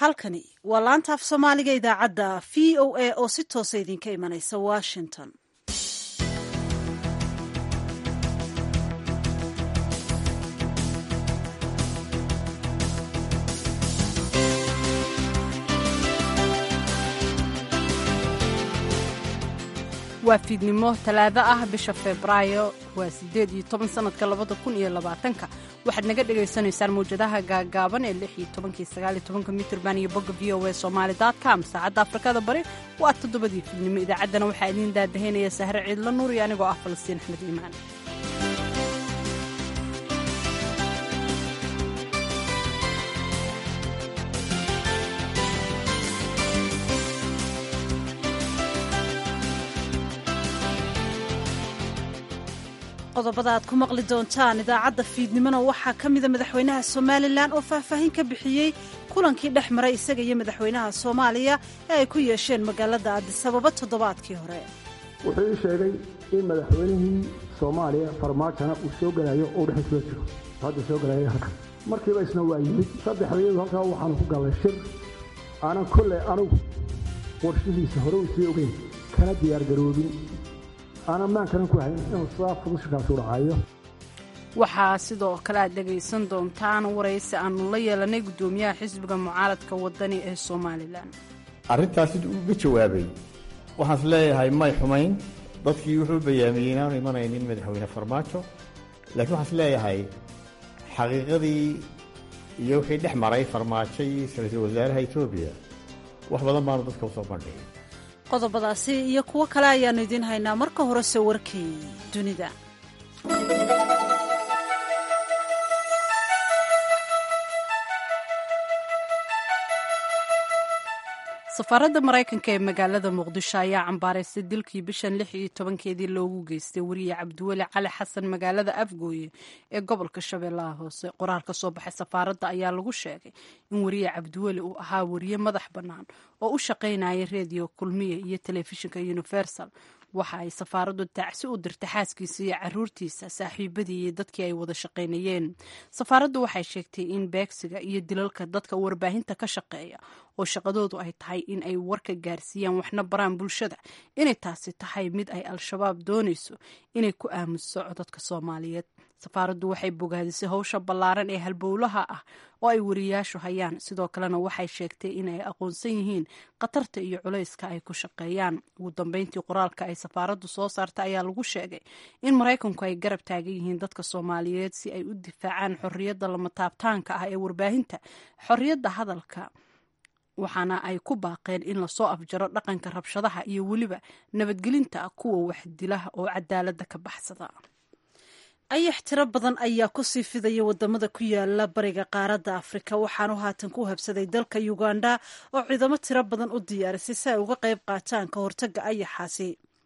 halkani waa laanta af soomaaliga idaacadda v o a oo si toosa idinka imanaysa washington waa fiidnimo talaado ah bisha febraayo waa siddeed iyo toban sannadka labada kun iyo labaatanka waxaad naga dhagaysanaysaan mawjadaha gaagaaban ee lix iyo tobankii sagaal iyo tobanka mitrban iyo bogga v o a somaali com saacadda afrikada bari waa toddobadii fiidnimo idaacaddana waxaa idiin daadahaynaya sahre ciidla nuur iyo anigoo ah falastiin axmed iimaan qodobada aad ku maqli doontaan idaacadda fiidnimona waxaa ka mida madaxweynaha somalilan oo faahfaahin ka bixiyey kulankii dhex maray isaga iyo madaxweynaha soomaaliya ee ay ku yeesheen magaalada addisababa toddobaadkii hore wuxuu ii sheegay in madaxweynihii soomaaliya farmaajona uu soo gelayo oo dhexisula jiro hadda soo gelaya halkan markiiba isna waa yimid saddexdayadu halkaa waxaanu ku gallay shir aanan kolley anugu warshihiisa hore u sii ogeyn kana diyaargaroobin waxaa sidoo kale aad dhegaysan doontaan waraysi aanu la yeelanay guddoomiyaha xisbiga mucaaradka wadani ee somalilan arrintaas siduu uga jawaabay waxaan is leeyahay may xumayn dadkii wuxuu bayaamiyey inaanu imanaynin madaxweyne farmaajo laakiin waxaan is leeyahay xaqiiqadii iyo wixii dhex maray farmaajo iyo ra-iisul wasaaraha etoobiya wax badan baanu dadka usoo bandhigay qodobadaasi iyo kuwo kale ayaannu idiin haynaa marka horese warkii dunida safaaradda maraykanka ee magaalada muqdisho ayaa cambaaraystay dilkii bishan lix iyo tobankeedii loogu geystay wariye cabdiweli cali xasan magaalada afgooye ee gobolka shabeellaha hoose qoraal ka soo baxay safaaradda ayaa lagu sheegay in wariye cabdiweli uu ahaa wariye madax bannaan oo u shaqaynaya rediyo kulmiye iyo telefishinka universal waxa ay safaaraddu tacsi u dirtay xaaskiisa iyo caruurtiisa saaxiibadii iyo dadkii ay wada shaqaynayeen safaaraddu waxay sheegtay in beegsiga iyo dilalka dadka warbaahinta ka shaqeeya oo shaqadoodu ay tahay in ay warka gaarsiiyaan waxna baraan bulshada inay taasi tahay mid ay al-shabaab doonayso inay ku aamuso codadka soomaaliyeed safaaraddu waxay bogaadisay howsha ballaaran ee halbowlaha ah oo ay wariyaashu hayaan sidoo kalena waxay sheegtay in ay aqoonsan yihiin khatarta iyo culayska ay ku shaqeeyaan ugu dambeyntii qoraalka ay safaaraddu soo saartay ayaa lagu sheegay in maraykanku ay garab taagan yihiin dadka soomaaliyeed si ay u difaacaan xorriyadda lama taabtaanka ah ee warbaahinta xorriyadda hadalka waxaana ay ku baaqeen in lasoo afjaro dhaqanka rabshadaha iyo weliba nabadgelinta kuwa waxdilaha oo cadaaladda ka baxsada ayax tiro badan ayaa kusii fidaya wadamada ku yaala bariga qaaradda afrika waxaanu haatan ku habsaday dalka uganda oo ciidamo tiro badan u diyaarisay si ay uga qayb qaataan ka hortaga ayaxaasi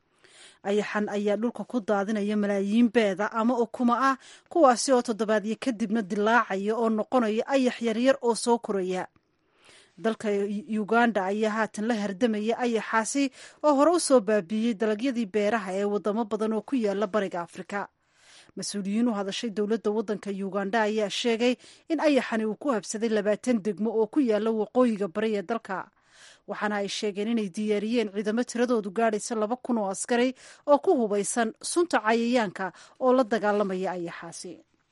ayaxan ayaa dhulka ku daadinaya malaayiin beeda ama ukuma ah kuwaasi oo toddobaadyo kadibna dilaacaya oo noqonaya ayax yaryar oo soo koraya dalka uganda ayaa haatan la hardamaya ayaxaasi oo hore u soo baabiiyey dalagyadii beeraha ee wadamo badan oo ku yaala bariga afrika mas-uuliyiin u hadashay dowladda waddanka uganda ayaa sheegay in ayaxani uu ku habsaday labaatan degmo oo ku yaala waqooyiga bari ee dalka waxaana ay sheegeen inay diyaariyeen ciidamo tiradoodu gaadhaysa laba kun oo askari oo ku hubaysan sunta cayayaanka oo la dagaalamaya ayaxaasi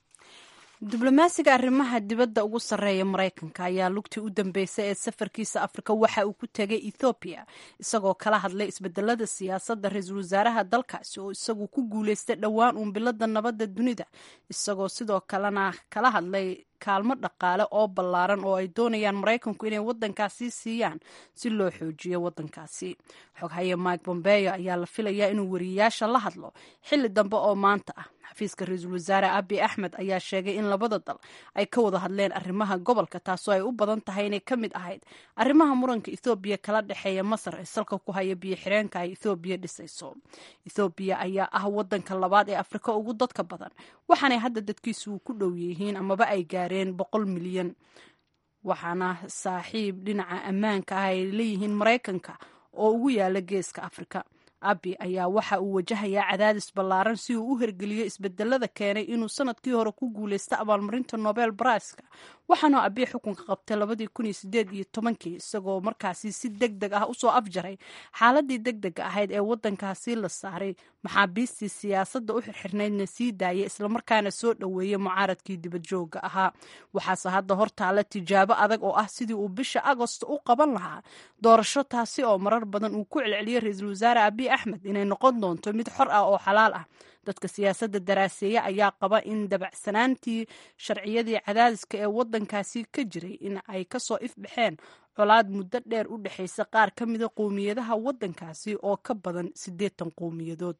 diblomaasiga arrimaha dibadda ugu sarreeya maraykanka ayaa lugtii u dambeysay ee safarkiisa afrika waxa uu ku tegay ethoobiya isagoo kala hadlay isbedelada siyaasadda ra-iisul wasaaraha dalkaasi oo isagu ku guuleystay dhowaan uunbilada nabadda dunida isagoo sidoo kalena kala hadlay kaalmo dhaqaale oo ballaaran oo ay doonayaan maraykanku inay waddankaasi siiyaan si loo xoojiyo waddankaasi xoghaye mike bombeyo ayaa la filayaa inuu wariyayaasha la hadlo xilli dambe oo maanta ah xafiiska ra-iisul wasaare abi axmed ayaa sheegay in labada dal ay ka wada hadleen arrimaha gobolka taasoo ay u badan tahay inay ka mid ahayd arrimaha muranka ethoobiya kala dhexeeya masar ee salka ku haya biyo xireenka ay ethoobiya dhisayso ethoobiya ayaa ah waddanka labaad ee afrika ugu dadka badan waxaanay hadda dadkiisu ku dhow yihiin amaba ay gaareen boqol milyan waxaana saaxiib dhinaca ammaanka ah ay leeyihiin maraykanka oo ugu yaala geeska afrika abi ayaa waxa uu wajahayaa cadaadis ballaaran si uu u hergeliyo isbedelada keenay inuu sanadkii hore ku guuleysta abaalmarinta nobel braiska waxaana abi xukunka qabtay labadii kun iyo sideed iyo tobankii isagoo markaasi si deg deg ah usoo afjaray xaaladii deg dega ahayd ee wadankaasi la saaray maxaabiistii siyaasadda u xirxirnaydna sii daayay islamarkaana soo dhoweeyey mucaaradkii dibadjooga ahaa waxaase hadda hortaala tijaabo adag oo ah sidii uu bisha agosto u qaban lahaa doorasho taasi oo marar badan uu ku celceliyey ra-iisul wasaare abiy axmed inay noqon doonto mid xor ah oo xalaal ah dadka siyaasadda daraaseeya ayaa qaba in dabacsanaantii sharciyadii cadaadiska ee wadankaasi ka jiray in ay kasoo ifbaxeen colaad muddo dheer u dhexaysa qaar ka mida qowmiyadaha wadankaasi oo ka badan siddeetan qowmiyadood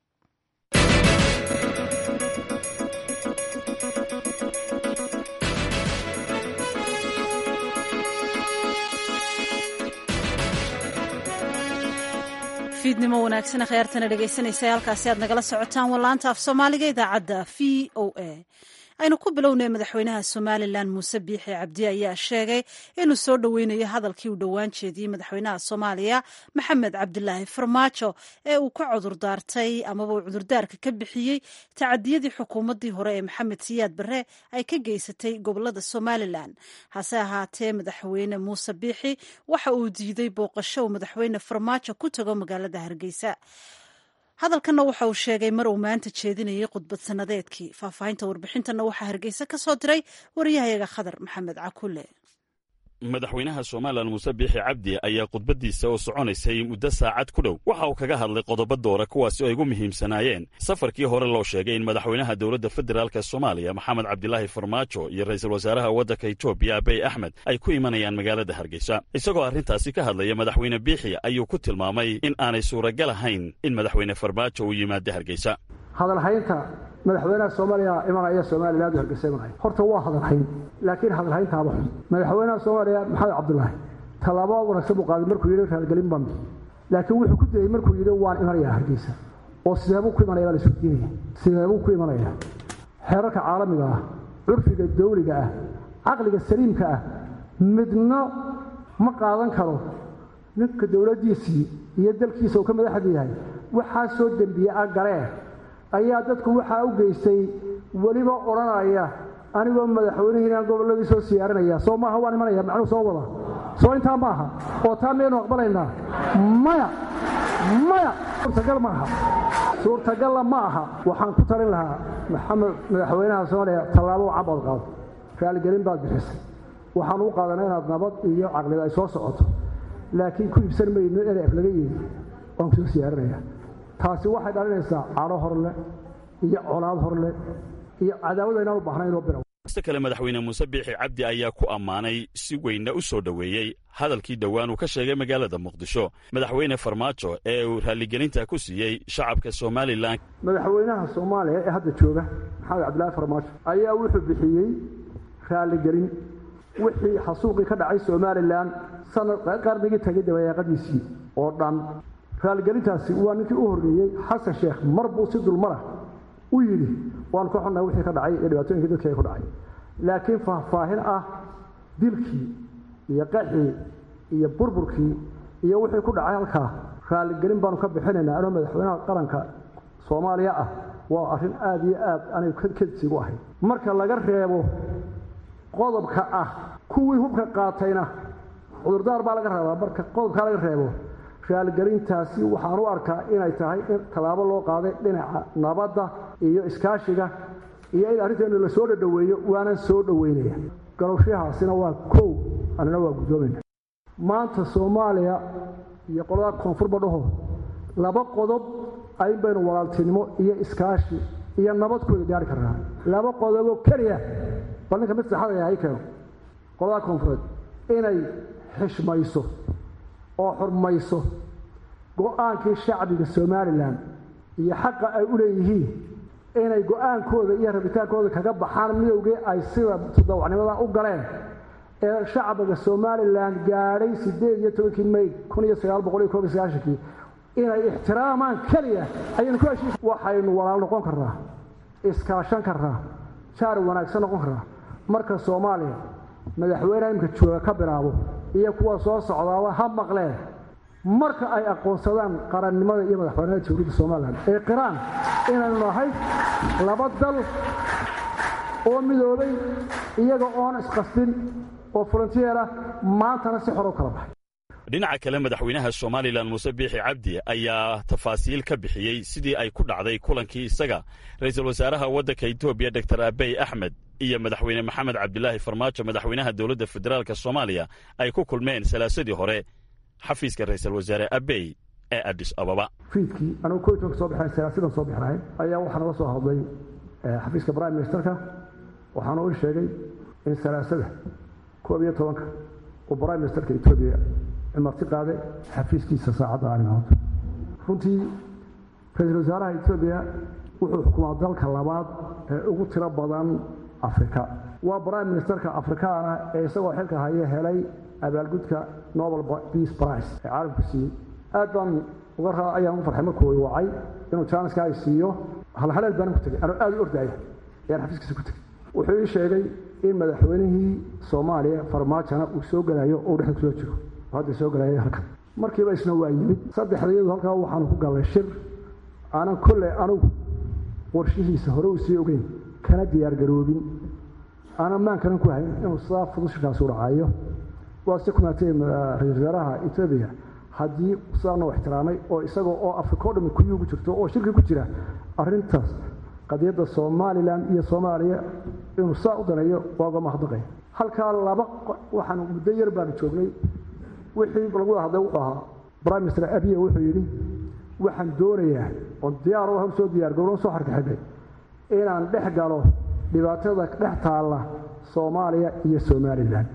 fiidnimo wanaagsan kheyrtana dhegaysanaysa halkaasi aad nagala socotaan wallaanta af soomaaliga idaacadda v o a aynu ku bilownay madaxweynaha somalilan muuse biixi cabdi ayaa sheegay inuu soo dhoweynayo hadalkii uu dhowaan jeediyey madaxweynaha soomaaliya maxamed cabdilaahi farmaajo ee uu ka cudurdaartay amaba uu cudurdaarka ka bixiyey tacadiyadii xukuumaddii hore ee maxamed siyaad barre ay ka geysatay gobolada somalilan hase ahaatee madaxweyne muuse biixi waxa uu diiday booqasho uu madaxweyne farmaajo ku tago magaalada hargeysa hadalkanna waxa uu sheegay mar uu maanta jeedinayay khudbad sannadeedkii faahfaahinta warbixintanna waxaa hargeysa ka soo diray wariyahayaga khadar maxamed cakule madaxweynaha somalilan muuse biixi cabdi ayaa khudbaddiisa oo soconaysay muddo saacad ku dhow waxa uu kaga hadlay qodobo doora kuwaasi oo ay ugu muhiimsanaayeen safarkii hore loo sheegay in madaxweynaha dowladda federaalk soomaaliya maxamed cabdilaahi farmaajo iyo ra'iisul wasaaraha waddanka etoobiya abiy axmed ay ku imanayaan magaalada hargeysa isagoo arrintaasi ka hadlaya madaxweyne biixi ayuu ku tilmaamay in aanay suuragal ahayn in madaxweyne farmaajo uu yimaado hargeysa hadalhaynta madaxweynaha soomaaliya imanaya somalilan u hargeysa imanaya horta waa hadalhayn laakiin hadalhayntaaba xun madaxweynaha soomaaliya maxamed cabdulaahi tallaabo wanaagsan buu qaaday markuu yidhi raalgelin baan laakiin wuxuu ku dayey markuu yidhi waan imanayaa hargeysa oo sideebuu ku imanaya baa la isweydiinaya sideebuu ku imanaya xeerarka caalamiga ah curfiga dawliga ah caqliga saliimka ah midna ma qaadan karo ninka dowladdiisii iyo dalkiisa uu ka madaxda yahay waxaa soo dembiye a galee ayaa dadku waxaa u geystay weliba odhanaya anigoo madaxweynihiinaan gobolladii soo siyaarinaya soo maaha waan imanaya macnuu soo wada soo intaa ma aha oo taa miyaynu aqbalaynaa maya maya suurtagal ma aha suurtagalla ma aha waxaan ku talin lahaa maxamed madaxweynaha soomaaliya tallaabo cabaad qaado raaligelin baad bixisay waxaan u qaadanaa inaad nabad iyo caqlida ay soo socoto laakiin ku iibsan mayno eref laga yeedi waan kusoo siyaarinaya taasi waxay dhalinaysaa cadho horle iyo colaad horle iyo cadaawada inaan u baahnayn oo biraw ista kale madaxweyne muuse biixi cabdi ayaa ku ammaanay si weynna u soo dhoweeyey hadalkii dhowaan uu ka sheegay magaalada muqdisho madaxweyne farmaajo ee uu raalligelinta ku siiyey shacabka somalilan madaxweynaha soomaaliya ee hadda jooga maxamed cabdilaahi farmaajo ayaa wuxuu bixiyey raalligelin wixii xasuuqii ka dhacay somalilan sanad qarnigii tagay dabayaaqadiisii oo dhan raalligelintaasi waa ninkii u horreeyey xasan sheekh mar buu si dulmarah u yidhi waanu ka xunnahay wixii ka dhacay iyo dhibaatooyinkii dadkii ay ku dhacay laakiin faahfaahin ah dilkii iyo qaxii iyo burburkii iyo wixii ku dhacay halkaa raalligelin baanu ka bixinaynaa anoo madaxweynaha qaranka soomaaliya ah waa arrin aada iyo aad anigu kedsigu ahay marka laga reebo qodobka ah kuwii hubka qaatayna cudurdaar baa laga rabaa marka qodobkaa laga reebo raalgelintaasi waxaan u arkaa inay tahay in tallaabo loo qaaday dhinaca nabadda iyo iskaashiga iyo in arrinteenu la soo dhadhoweeyo waanan soo dhoweynaya galowshahaasina waa kow anina waa guddoomayna maanta soomaaliya iyo qolada koonfurba dhaho laba qodob ayn baynu walaaltinimo iyo iskaashi iyo nabadkooda gaari karnaa laba qodoboo keliya bal ninka mid saxadaya hay keeno qolada koonfureed inay xishmayso oo xurmayso go-aankii shacbiga somalilan iyo xaqa ay u leeyihiin inay go-aankooda iyo rabitaankooda kaga baxaan midowgii ay sida todobacnimada u galeen ee shacbiga somalilan gaadhay siddeed iyo tobankii may kun iyo sagaal boqol iyo koob iyo sagaashankii inay ixtiraamaan keliya ayaynu ku heshiis waxaynu walaal noqon karnaa iskaashan karnaa jaar wanaagsan noqon karnaa marka soomaaliya madaxweyneha imika jooga ka bilaabo iyo kuwa soo socdaaba ha maqleen marka ay aqoonsadaan qarannimada iyo madaxbanida jamhuuriyadda somalilan ee qiraan inaynu nahay laba dal oo midoobay iyaga oon isqasbin oo volunteer ah maantana si xor u kala baxay dhinaca kale madaxweynaha somalilan muuse biixi cabdi ayaa tafaasiil ka bixiyey sidii ay ku dhacday kulankii isaga ra'iisul wasaaraha waddanka etoobiya doktor abey axmed iyo madaxweyne maxamed cabdilaahi farmaajo madaxweynaha dowladda federaalka soomaaliya ay ku kulmeen salaasadii hore xafiiska ra'iisul wasaare abey ee adis ababa fiidkii anugu ko tobanka soo baxnayn salaasidan soo baxnahay ayaa waxaa nala soo hadlay xafiiska prime ministerka waxaana u sheegay in salaasada koob iyo tobanka uu prime ministerka etoobiya marti qaade xafiiskiisa saacadda arrimahood runtii ra-iisul wasaaraha etoobiya wuxuu xukumaa dalka labaad ee ugu tiro badan afrika waa prime ministerka afrikaana ee isagoo xilka haya helay abaalgudka nobel peace price ee caalamku siiyey aad baan uga raa ayaan u farxay markuu wacay inuu jaaniska ay siiyo halhaleel baanan ku tegay anoo aad u ordaya ayaan xafiiskiisa ku tegey wuxuu ii sheegay in madaxweynihii soomaaliya farmaajona uu soo gelayo oo dhexda kusoo jiro hadda soo galaya halkan markiiba isna waa yimid saddexda iyadu halkaa waxaanu ku gallay shir aanan kolley anugu qorshihiisa hore uu sii ogeyn kana diyaargaroobin aanan maankanan ku hayn inuu sidaa fudud shirkaasi u dhacayo waa si kumaatay ra-isul wasaaraha etoobiya haddii sidaa noo ixtiraamay oo isagoo oo afrika o dhami kuyii ugu jirto oo shirki ku jira arrintaas qadiyadda somalilan iyo soomaaliya inuu saa u daneeyo waa uga mahadnaqay halkaa laba waxaan muddo yar baanu joognay wixii lagu wada hadlay wuxuu ahaa prime minister abiya wuxuu yidhi waxaan doonayaa oon diyaar u soo diyaar gowran soo xarkaxidhay inaan dhex galo dhibaatada dhex taalla soomaaliya iyo somalilan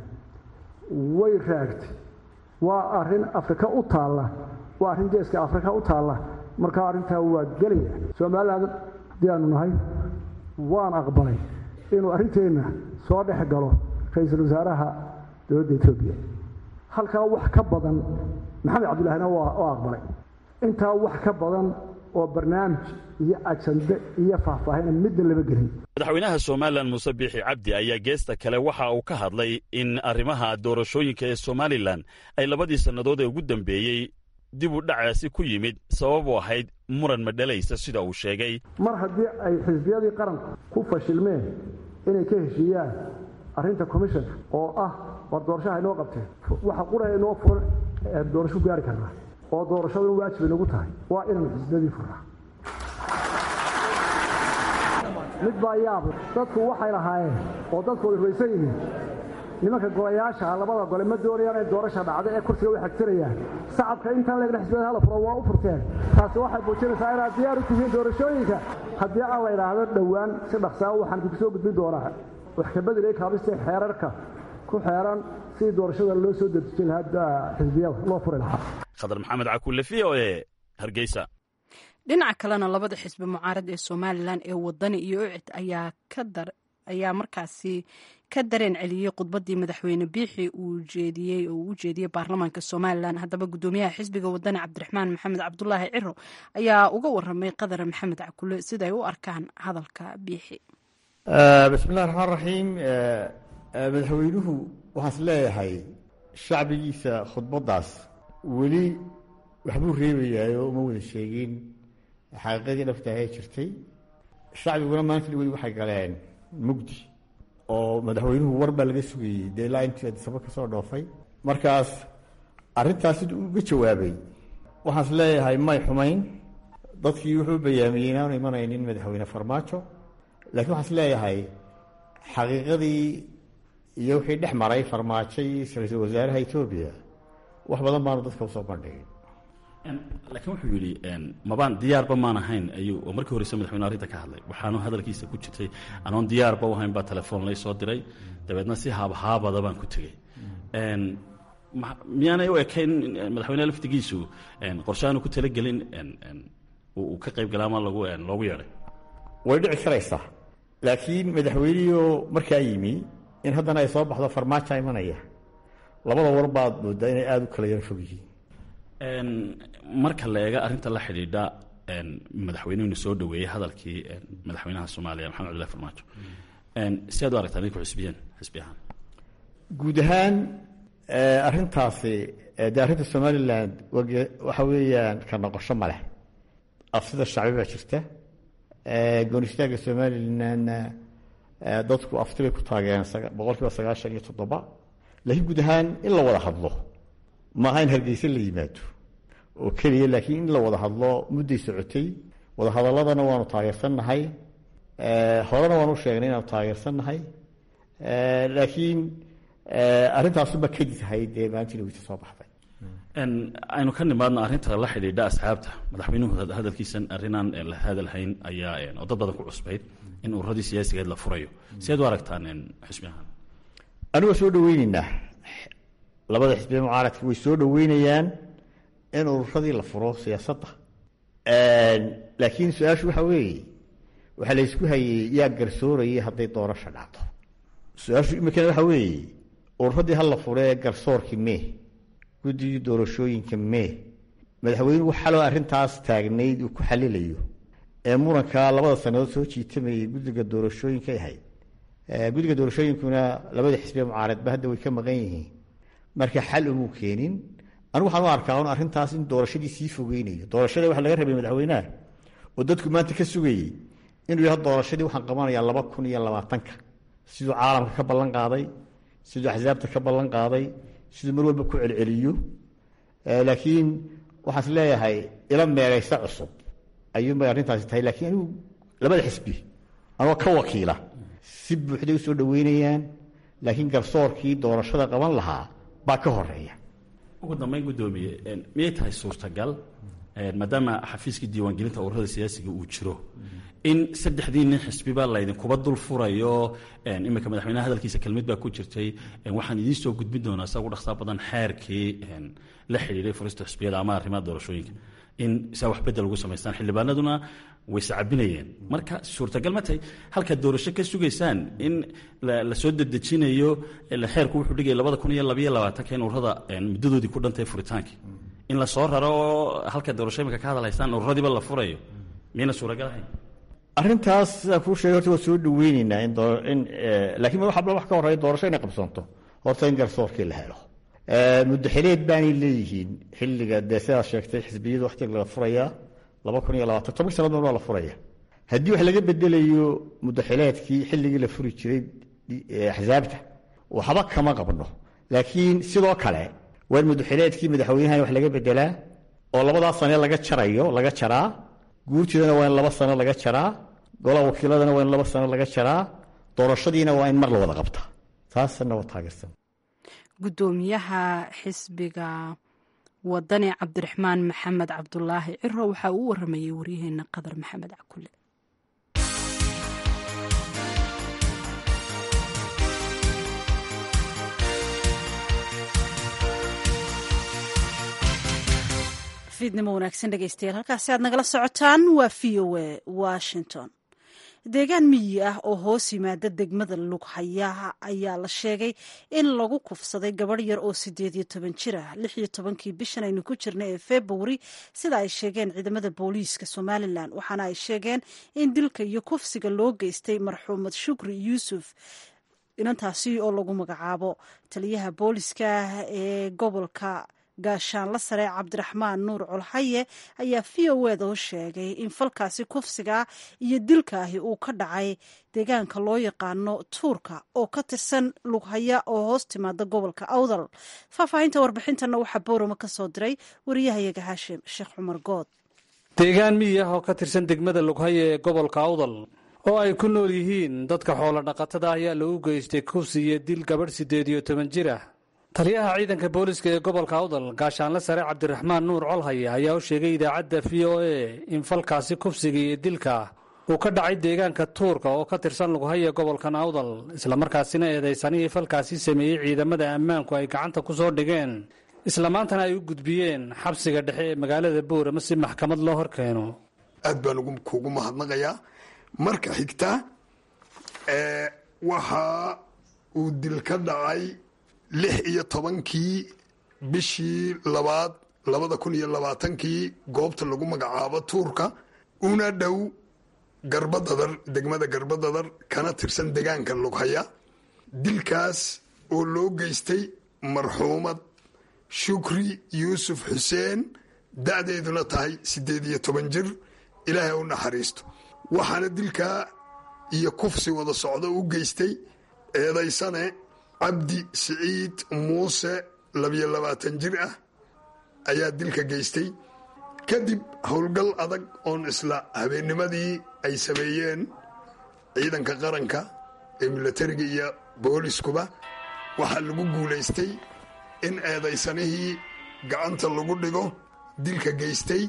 way raagtay waa arrin afrika u taalla waa arrin geeska afrika u taalla markaa arrintaa waa gelaya somalilan haddii aanu nahay waan aqbalay inuu arrinteenna soo dhex galo ra-iisul wasaaraha dowladda etoobiya halkaa wax ka badan maxamed cabdillahina waa aqbalay intaa wax ka badan oo barnaamij iyo ajande iyo faahfaahina midna lama gelin madaxweynaha somalilan muuse biixi cabdi ayaa geesta kale waxa uu ka hadlay in arrimaha doorashooyinka ee somalilan ay labadii sannadood ee ugu dambeeyey dib u dhacaasi ku yimid sababu ahayd muran madhalaysa sida uu sheegay mar haddii ay xisbiyadii qaranku ku fashilmeen inay ka heshiiyaan arrinta commissionka oo ah war doorashaha inoo qabteen waxa qura inoo furan doorasho gaari karnaa oo doorashadu in waajib inagu tahay waa inaynu xisbiyadii furnaa mid baa yaable dadku waxay lahaayeen oo dadku ay raysan yihiin nimanka golayaasha labada gole ma doonayaan inay doorasha dhacdo ee kursiga way xagtirayaan sacabka intaan leegna xisbiyada hala furo waa u furteen taasi waxay muujinaysaa inaad diyaar u tihiin doorashooyinka haddii aan la idhaahdo dhowaan si dhaqsaa waxaan idinku soo gudbin doonaa wax ka bedelay kaabista xeerarka ku xeeran sidii doorashada loo soo dedejin lahaa xisbiyada loo furi lahaa khadar maxamed cakuule v o e hargeysa dhinaca kalena labada xisbi mucaarad ee somalilan ee wadani iyo ucid ayaa ka dar ayaa markaasi ka dareen celiyey khudbadii madaxweyne biixi uu jeediyey oo uu u jeediyey baarlamaanka somalilan haddaba guddoomiyaha xisbiga wadani cabdiraxmaan maxamed cabdulaahi ciro ayaa uga waramay qadar maxamed cakule siday u arkaan hadalka biixi bismi illahi raxmaan raxiim madaxweynuhu waxaan is leeyahay shacbigiisa khudbaddaas weli waxbuu reebayaayo uma wada sheegin xaqiiqadii dhabtaahee jirtay shacbiguna maanta weli waxay galeen mugdi oo madaxweynuhu war baa laga sugayey dee ilaa intii adisaba ka soo dhoofay markaas arrintaas siduu uga jawaabay waxaan is leeyahay may xumayn dadkii wuxuu bayaamiyey inaanu imanaynin madaxweyne farmaajo laakiin waxaan is leeyahay xaqiiqadii iyo wixii dhex maray farmaajo iyo ra-iisul wasaaraha etoobiya wax badan baanu dadka usoo bandhigin laakiin wuxuu yidhi mabaan diyaarba maan ahayn ayuu oo markii horeyse madaxweyne arrinta ka hadlay waxaanu hadalkiisa ku jirtay anoon diyaarba u ahayn baa telefoon lay soo diray dabeedna si haabhaabada baan ku tegey miyaanay u ekayn madaxweyne laftigiisu qorshaanu ku talagelin uu ka qayb galaa ama lagu loogu yeedhay way dhici karaysaa laakiin madaxweynihio markaa yimi in haddana ay soo baxdo farmaaja imanaya labada war baad moodaa inay aada u kala yaro fog yihiin marka la eega arrinta la xidhiidha madaxweynuhuna soo dhaweeyey hadalkii madaxweynaha soomaaliya maxamed cabdillahi farmaajo si aad u aragtaa idinku xisbiyeen xisbi ahaan guud ahaan arrintaasi dee arrinta somaliland waxa weeyaan ka noqosho ma leh afsida shacbi baa jirta goonistaagga somalilandna dadku afti bay ku taageen boqol kiiba sagaashan iyo toddoba laakiin guud ahaan in la wada hadlo maaha in hargeysa la yimaado oo keliya laakiin in la wada hadlo mudday socotay wada hadaladana waanu taageersannahay horena waanu sheegnay inaanu taageersannahay laakiin arrintaasuba kadib ahayd dee maalintii wita soo baxday aynu ka nimaadno arrinta la xidhiidha asxaabta madaxweynuhu hadalkiisan arrinaan la hadalhayn ayaa oo dad badan ku cusbayd in ururadii siyaasigeed la furayo sideed u aragtaan xisbi ahaan anigoo soo dhaweyneynaa labada xisbiya mucaaradka way soo dhaweynayaan in ururadii la furo siyaasadda laakiin su-aashu waxa weeye waxaa la ysku hayey yaa garsoorayay hadday doorasha dhacdo su-aashu iminkana waxa weeye ururadii hala furee garsoorkii mee guddigii doorashooyinka mee madaxweynuhu xaloo arrintaas taagnayd uu ku xalilayo ee murankaa labada sannadood soo jiitamayay guddiga doorashooyinkay ahayd guddiga doorashooyinkuna labada xisbiya mucaaradba hadda way ka maqan yihiin marka xal umuu keenin anigu waxaan u arkaa un arrintaas in doorashadii sii fogeynayo doorashada waxa laga rabay madaxweynaha oo dadku maanta ka sugayey inuu yaha doorashadii waxaan qabanayaa laba kun iyo labaatanka siduu caalamka ka ballan qaaday siduu axsaabta ka ballan qaaday siduu mar walba ku celceliyo laakiin waxaan is leeyahay ila meeraysa cusub ayuunbay arrintaasi tahay laakiin anigu labada xisbi anoo ka wakiila si buuxday u soo dhaweynayaan laakiin garsoorkii doorashada qaban lahaa baa ka horeeya ugu dambeyn guddoomiye miyay tahay suurtagal maadaama xafiiskii diiwaangelinta ururada siyaasiga uu jiro in saddexdii nin xisbiba laydinkuba dul furayo iminka madaxweyneha hadalkiisa kelmid baa ku jirtay waxaan idiin soo gudbin doonaa sa ugu dhaqsaa badan xeerkii la xidhiiray furista xisbiyada ama arrimaha doorashooyinka in saa wax bedel ugu samaystaan xildhibaanaduna way sacabinayeen marka suurtagal ma tahay halkaad doorasho ka sugaysaan in la soo dedejinayo xeerku wuxuu dhigaya labada kun iyo labaiyo labaatanka in ururada muddadoodii ku dhantahay furitaankii in la soo raro oo halka doorasho iminka ka hadalhaysaan ururadiiba la furayo miyayna suuragal ahayn arrintaas sidaan kuu sheegay horta waa soo dhaweyneynaa in in laakiin waxba wax ka horreeya doorasho inay qabsoonto horta in garsoorkii la helo muddo xileed baanay leeyihiin xilliga dee sidaad sheegtay xisbiyadu waqtiga la furayaa laba kun iyo labaatan toban sannadood waa la furaya haddii wax laga bedelayo muddo xileedkii xilligii la furi jiray axsaabta waxba kama qabno laakiin sidoo kale waa in muddo xileedkii madaxweynahan wax laga bedelaa oo labadaa sane laga jarayo laga jaraa guurtidana waa in laba sano laga jaraa golaha wakiiladana waa in laba sano laga jaraa doorashadiina waa in mar la wada qabta taasna waa taageersan guddoomiyaha xisbiga wadani cabdiraxmaan maxamed cabdulaahi ciro waxaa uu waramayey waryaheena qadar maxamed cakule fiidnimo wanaagsan dhegeystayaal halkaasi aad nagala socotaan waa v o a washington deegaan miyi ah oo hoos yimaada degmada lughayaha ayaa la sheegay in lagu kufsaday gabadh yar oo sideed iyo toban jir ah lix iyo tobankii bishan aynu ku jirnay ee februari sida ay sheegeen ciidamada booliiska somalilan waxaana ay sheegeen in dilka iyo kufsiga loo geystay marxuumad shukri yuusuf inantaasi oo lagu magacaabo taliyaha booliiska ee gobolka gaashaanla sare cabdiraxmaan nuur colhaye ayaa v o eda u sheegay in falkaasi kufsiga iyo dilkaahi uu ka dhacay deegaanka loo yaqaano tuurka oo ka tirsan lughaya oo hoos timaada gobolka awdal faahfaahinta warbixintana waxaa boorama ka soo diray wariyahayaga haashim sheekh cumar good deegaan miyi ah oo ka tirsan degmada lughaya ee gobolka awdal oo ay ku nool yihiin dadka xoolo dhaqatada ayaa lagu geystay kufsi iyo dil gabadh siddeed iyo toban jir ah taliyaha ciidanka booliska ee gobolka awdal gaashaanle sare cabdiraxmaan nuur colhaye ayaa u sheegay idaacadda v o a in falkaasi kufsiga iyo dilka uu ka dhacay deegaanka tuurka oo ka tirsan lughaya gobolkan awdal islamarkaasina eedaysanihii falkaasi sameeyey ciidamada ammaanku ay gacanta ku soo dhigeen isla maantana ay u gudbiyeen xabsiga dhexe ee magaalada boorama si maxkamad loo hor keeno aad baan kuugu mahadnaqayaa marka xigta waxa uu dil ka dhacay lix iyo tobankii bishii labaad labada kun iyo labaatankii goobta lagu magacaabo tuurka una dhow garbadadar degmada garbadadar kana tirsan degaanka lughaya dilkaas oo loo geystay marxuumad shukri yuusuf xuseen da-deeduna tahay siddeed iyo toban jir ilaahay u naxariisto waxaana dilkaa iyo kufsi wada socdo u geystay eedaysane cabdi siciid muuse labiyo labaatan jir ah ayaa dilka geystay kadib howlgal adag oon isla habeennimadii ay sameeyeen ciidanka qaranka ee milatariga iyo booliskuba waxaa lagu guulaystay in eedaysanihii gacanta lagu dhigo dilka geystay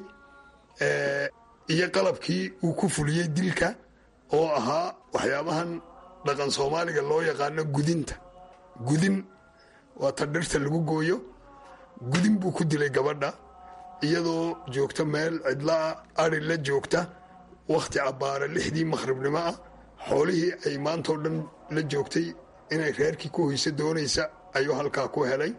iyo qalabkii uu ku fuliyey dilka oo ahaa waxyaabahan dhaqan soomaaliga loo yaqaano gudinta gudin waa ta dhirta lagu gooyo gudin buu ku dilay gabadha iyadoo joogta meel cidlaa ari la joogta wakhti cabbaara lixdii makhribnimo ah xoolihii ay maantao dhan la joogtay inay reerkii ku hoyso doonaysa ayuu halkaa ku helay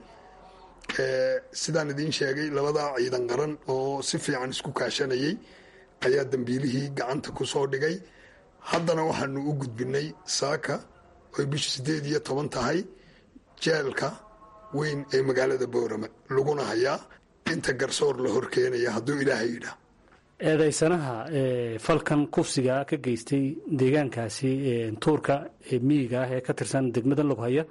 sidaan idiin sheegay labadaa ciidan qaran oo si fiican isku kaashanayay ayaa dambiilihii gacanta ku soo dhigay haddana waxaanu u gudbinay saaka oy bishu siddeed iyo toban tahay jeelka weyn ee magaalada boorame laguna hayaa inta garsoor la hor keenaya hadduu ilaahay yidhaah eedaysanaha falkan kufsiga ka geystay deegaankaasi tuurka ee miyiga ah ee ka tirsan degmada loghaya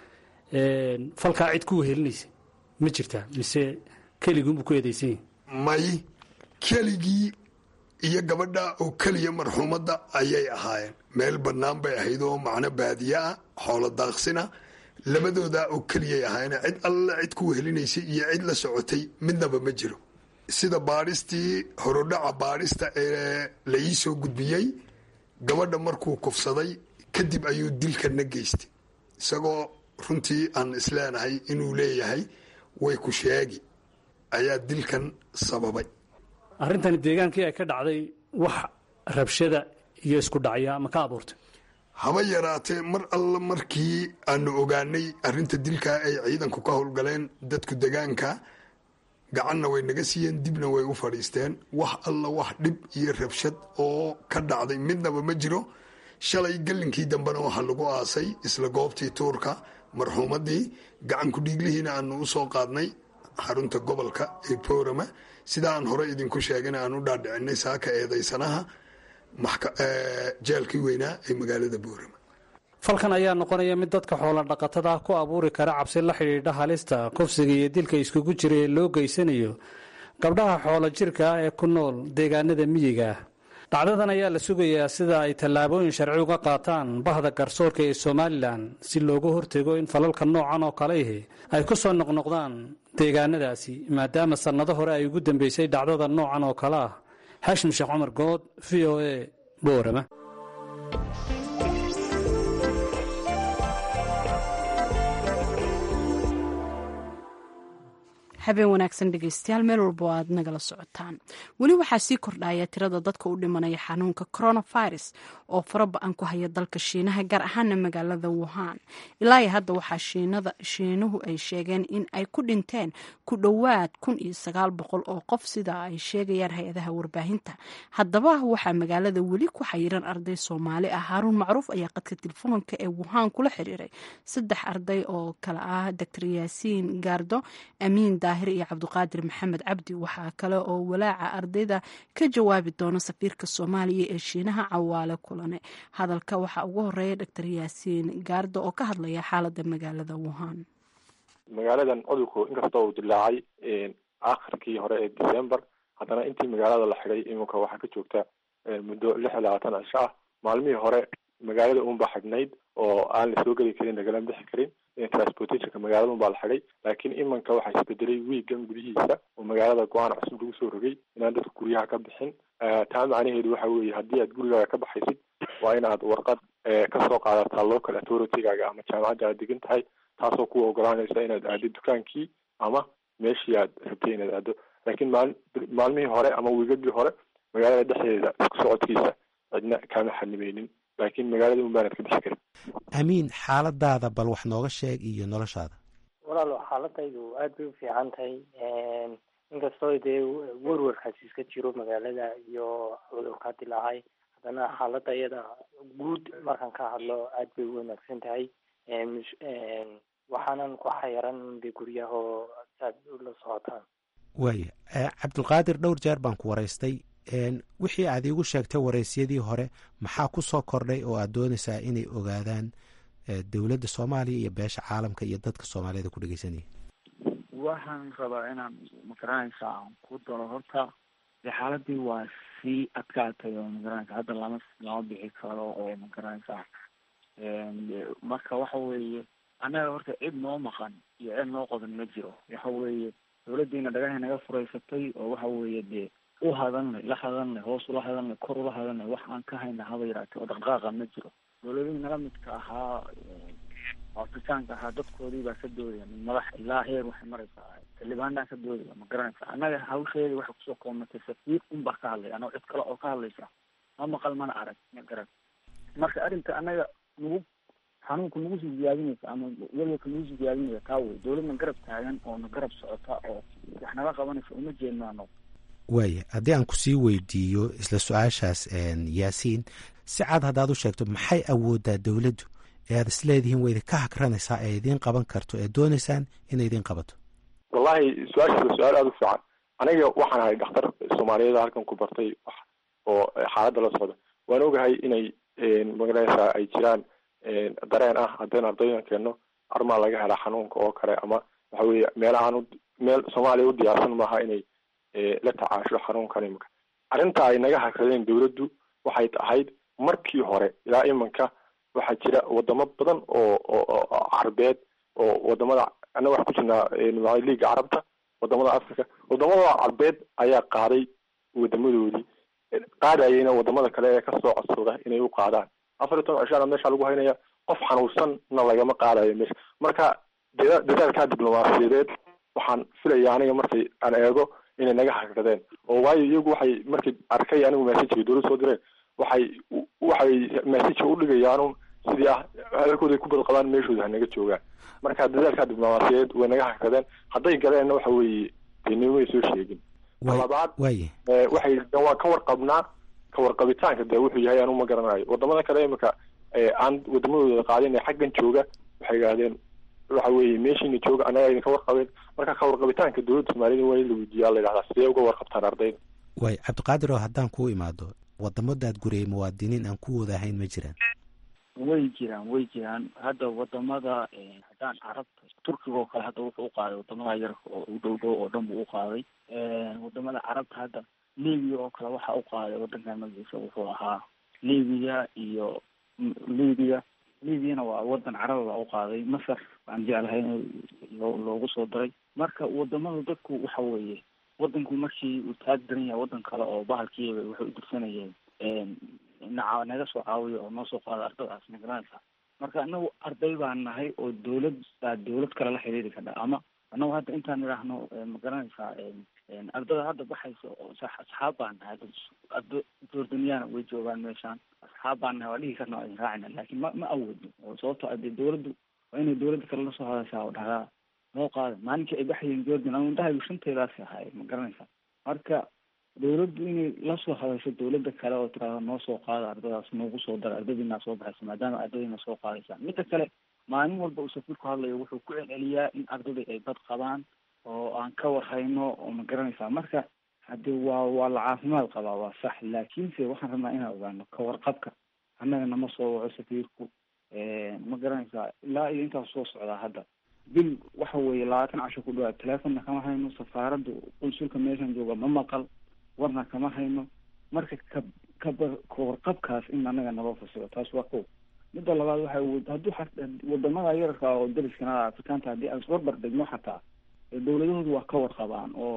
falkaa cid ku wehelinaysa ma jirtaa mise keliguunbuu ku eedaysan yahi may keligii iyo gabadha oo keliya marxuumadda ayay ahaayeen meel bannaan bay ahayd oo macno baadiye ah xoolo daaqsina labadoodaa oo keliyay ahaayeen cid alle cid ku wehelinaysay iyo cid la socotay midnaba ma jiro sida baadhistii horodhaca baadhista ee la ii soo gudbiyey gabadha markuu kufsaday kadib ayuu dilkana geystay isagoo runtii aan isleenahay inuu leeyahay way ku sheegi ayaa dilkan sababay arrintani deegaankii ay ka dhacday wax rabshada iyo isku dhacya ma ka abuurtay haba yaraatee mar alla markii aanu ogaanay arrinta dilkaa ay ciidanku ka howlgaleen dadku degaanka gacanna way naga siiyeen dibna way u fadhiisteen wax alla wax dhib iyo rabshad oo ka dhacday midnaba ma jiro shalay gallinkii dambena waxaa lagu aasay isla goobtii tuurka marxuumaddii gacanku dhiiglihiina aanu u soo qaadnay xarunta gobolka ee boorama sida aan hore idinku sheegana aan u dhaadhicinay saaka eedaysanaha jeelkii weynaa ee magaalada boorama falkan ayaa noqonaya mid dadka xoola dhaqatada ku abuuri kara cabsi la xidhiidha halista kufsiga iyo dilka iskugu jira ee loo geysanayo gabdhaha xoola jirka ah ee ku nool deegaanada miyiga ah dhacdadan ayaa la sugayaa sida ay tallaabooyin sharci uga qaataan bahda garsoorka ee somalilan si looga hortego in falalka noocan oo kale ihi ay ku soo noqnoqdaan deegaanadaasi maadaama sannado hore ay ugu dambeysay dhacdada noocan oo kale ah xashim sheekh cumar good v o a boorama habeen wanaagsan dhegeystayaal meel walba oo aad nagala socotaan weli waxaa sii kordhaya tirada dadka u dhimanaya xanuunka coronavirus oo faraba-an ku haya dalka shiinaha gaar ahaana magaalada wuhan ilaa iyo hadda waxaa shiinuhu ay sheegeen in ay ku dhinteen ku dhowaad kun iyo sagaal boqol oo qof sida ay sheegayaan hay-adaha warbaahinta haddaba waxaa magaalada weli ku xayiran arday soomaali ah haaruun macruuf ayaa qadka telefoonka ee wuhan kula xiriiray saddex arday oo kale ah doctor yaasiin gaardo amiin daahir iyo cabdiqaadir maxamed cabdi waxaa kale oo walaaca ardayda ka jawaabi doona safiirka soomaaliya ee shiinaha cawaale kulane hadalka waxaa ugu horeeya doctor yaasiin gaardo oo ka hadlaya xaalada magaalada wuhan magaaladan cudurku inkasta uu dilaacay akhirkii hore ee december haddana intii magaalada la xidhay iminka waxaa ka joogta muddo lix iyo labaatan cisho ah maalmihii hore magaalada unbaa xidhnayd oo aan la soo geli karin lagala bixi karin transportationka magaalada unbaa la xidhay laakiin imanka waxaa isbedelay wiigan gudihiisa oo magaalada go-aan cusub lagu soo rogay inaan dadka guryaha ka bixin taa macnaheedu waxa weeye haddii aad gurigaaga ka baxaysid waa inaad warqad kasoo qaadataa local authority-gaaga ama jaamacadda aad degan tahay taasoo ku ogolaanaysa inaad aado dukaankii ama meeshii aad rabtay inaad aado laakiin maal maalmihii hore ama wiigagii hore magaalada dhexdeeda isku socodkiisa cidna kaama xanimeynin laakiin magaalada un baanad ka bixi karin amiin xaaladaada bal wax nooga sheeg iyo noloshaada walaalo xaaladaydu aad bay u fiican tahay inkastoo dee werwarkaasi iska jiro magaalada iyo cudurkaa dilaacay haddana xaalada iyada guud markaan ka hadlo aad bay u wanaagsan tahay waxaanan ku xayiran de guryahoo saad ula socotaan waaya cabdulqaadir dhowr jeer baan ku waraystay wixii aad iigu sheegtay waraysyadii hore maxaa ku soo kordhay oo aad doonaysaa inay ogaadaan dowladda soomaaliya iyo beesha caalamka iyo dadka soomaaliyada ku dhegeysanaya waxaan rabaa inaan magaranaysa aan ku daro horta de xaaladii waa sii adkaatay oo magaranaysa hadda lama lama bixi karo oo magaranaysa marka waxa weeye annaga horta cid noo maqan iyo cid noo qodan ma jiro waxa weeye dawladdiina dhagahay naga furaysatay oo waxa weeye dee u hadalnay la hadalnay hoos ula hadalnay kor ula hadalnay wax aan ka hayna haba yaraatee oo dhaqdhaqaaqa ma jiro dawladihii nala midka ahaa afrikaanka ahaa dadkoodii baa ka doodaya min madax ilaa heer waxay maraysaa xildhibaanaa ka doodaya ma garanaysa annaga hawsheedii waxay kusoo koobnatay safiir un baa ka hadlaya anoo cid kale oo ka hadlaysa ma maqal mana arag ma garan marka arrinta annaga nagu xanuunka nagu sii ziyaadinaysa ama walwalka nagu sii ziyaadinaya taa wey dawladna garab taagan oo na garab socota oo wax nala qabanaysa uma jeednaano waaya haddii aan kusii weydiiyo isla su-aashaas yaasiin si cad haddaad u sheegto maxay awooddaa dowladdu ee aad isleedihiin way idinka hakranaysaa ee idiin qaban karto ee doonaysaan inay idiin qabato wallahi su-aashaas waa su-aal aada u fiican aniga waxaan ahay dhakhtar soomaaliyeed halkan ku bartay wax oo xaaladda la socda waan ogahay inay magaranaysaa ay jiraan dareen ah haddaynu ardaydan keenno armaa laga helaa xanuunka oo kale ama waxa weeye meelahaan meel soomaaliya u diyaarsan maaha inay la tacaasho xanuunkan imanka arrinta ay naga hakradeen dawladdu waxay ahayd markii hore ilaa imanka waxaa jira wadamo badan oo oo carbeed oo wadamada annaga wax ku jirnaa liiga carabta wadamada africa wadamada carbeed ayaa qaaday wadamadoodii qaadayayna wadamada kale ee kasoo codsada inay u qaadaan afar iyo toban cishaana meesha lagu haynaya qof xanuunsanna lagama qaadayo meesha marka dada dadaalkaa diblomaasiyadeed waxaan filaya aniga markay aan eego inay naga hakradeen oo waayo iyagu waxay markay arkay anigu messagega dawlad soo direen waxay waxay messageka udhigayaanu sidii ah hadalkooda ay ku badqabaan meeshooda hanaga joogaan marka dadaalkaa diblomaasiyadeed way naga hakradeen hadday galeenna waxa weeye dee nimay soo sheegin labaad waxay waa ka warqabnaa ka warqabitaanka de wuxuu yahay anu ma garanayo wadamada kale imika aan wadamadooda qaadin ee xaggan jooga waxay idhahdeen waxa weeye meeshiina jooga annaga idinka warqabeen marka ka warqabitaanka dowladda soomaaliyada waa in la weydiiyaa la yidhahdaa sidee uga warqabtaan ardayda waay cabdiqaadir oo haddaan kuu imaado wadamadaad guriyay muwaadiniin aan ku wada ahayn ma jiraan way jiraan way jiraan hadda wadamada haddaan carabta turkiga oo kale hadda wuxuu uqaaday wadamada yarka oo u dhow dhow oo dhan buu uqaaday wadamada carabta hadda libiya oo kale waxa uqaaday wadankan magaciisa wuxuu ahaa libiya iyo libiya libiyana waa wadan caraba baa uqaaday masar aan jeclahay in loogu soo daray marka wadamada dadku waxa weeye wadanku markii uu taag daran yahay wadan kale oo bahalkiiba waxay u dirsanayeen naca naga soo caawiyo oo noo soo qaada ardadaas magaranaysa marka anagu arday baan nahay oo dawlad baa dawlad kale la xiriiri kadha ama anagu hadda intaan idhaahno magaranaysaa ardada hadda baxaysa oo asxaab baan nahay ardo jordaniyaana way joogaan meeshaan asxaab baan nahay waa dhihi karna waa idin raacina laakiin ma ma awoodno oo sababto ade dawladdu waa inay dawladda kale lasoo hadashaa oo dhahdaa noo qaada maalinkii ay baxayeen jordan ama indhahaygu shantaydaasi ahaay ma garanaysa marka dawladdu inay lasoo hadasho dawladda kale oo tiraahdo noo soo qaada ardadaas noogu soo dara ardadiinaa soo baxaysa maadaama ardadiina soo qaadaysa midda kale maalin walba uu safiirku hadlayo wuxuu ku celceliyaa in ardadii ay bad qabaan oo aan ka warhayno oo ma garanaysaa marka hadee waa waa la caafimaad qabaa waa sax laakiinse waxaan rabnaa inaan ogaano ka warqabka annaga nama soo waco safiirku ma garanaysaa ilaa iyo intaas soo socdaa hadda bil waxa weeye labaatan casho ku dhawaad teleefonna kama hayno safaaradda qunsulka meeshan jooga ma maqal warna kama hayno marka ka kaba kawarqabkaas in annaga naloo fasiro taas waa ko midda labaad waxa hadduu wadamada yararka oo dariskana afrikaanta haddii aan isbarbar degno xataa dawladahoodu waa ka warqabaan oo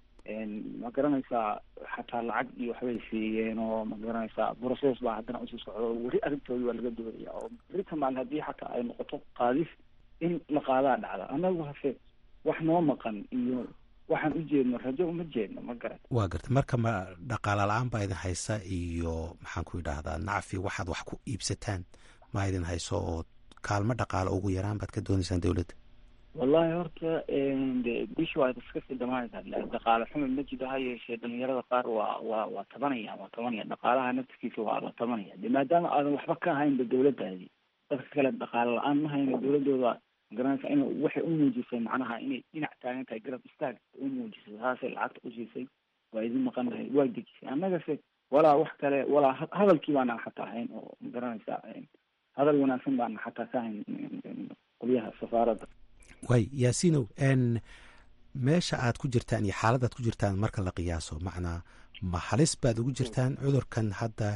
ma garanaysaa xataa lacag iyo waxbay siiyeen oo ma garanaysaa process baa haddana usii socdo weli arrintoodii waa laga doodaya oo berita maalin haddii xataa ay noqoto qaadis in la qaadaa dhacda annagu hase wax noo maqan iyo waxaan u jeedno rajo uma jeedno ma garan waa garta marka ma dhaqaala la-aan baa idin haysa iyo maxaan ku idhaahdaa nacfi waxaad wax ku iibsataan ma idin hayso oo kaalmo dhaqaalo ugu yaraan baad ka doonaysaan dawladda wallahi horta de bishi waa iska sii dhamaanaysaa dhaqaale xumi ma jiro ha yeeshee dhalinyarada qaar waa waa waa tabanaya waa tabanaya dhaqaalaha naftikiisa waa la tabanaya de maadaama aadan waxba ka ahaynba dawladdaadi dadka kale dhaqaale la-aan ma hayno dawladooda magaranaysa in waxay u muujisay macnaha inay dhinac taagan tahay garab istaag u muujisay taasay lacagta u siisay waa idin maqan tahay waa dejisay annagase walaa wax kale walaa hadalkii baana xataa ahayn oo magaranaysa hadal wanaagsan baana xataa ka hayn qolyaha safaaradda way yaasinow n meesha aad ku jirtaan iyo xaaladaad ku jirtaan marka la qiyaaso macnaa ma halis baad ugu jirtaan cudurkan hadda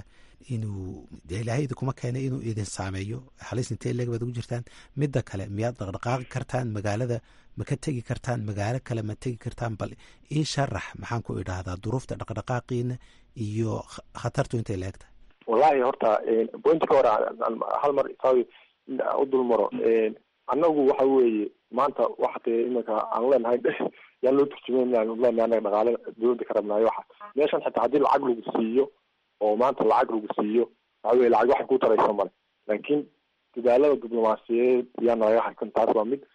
inuu ilaahay idinkuma keenay inuu idin saameeyo halis intee leeg baad ugu jirtaan midda kale miyaad dhaqdhaqaaqi kartaan magaalada ma ka tegi kartaan magaalo kale ma tegi kartaan bal ii sharax maxaan ku idhaahdaa duruufta dhaqdhaqaaqiina iyo khatartu intay la eg tahay wallahi horta pointka hore hal mar isawi u dulmaro annagu waxa weeye maanta waxa te iminka aan leenahay yaan loo turjumayn leenahay anaga dhaqaale dowladda ka rabnaayo waxa meeshan xitaa haddii lacag lagu siiyo oo maanta lacag lagu siiyo waxa weye lacag waxay ku taraysa male laakiin dadaalada diblomaasiyadeed yaa nalaga harkan taas waa mid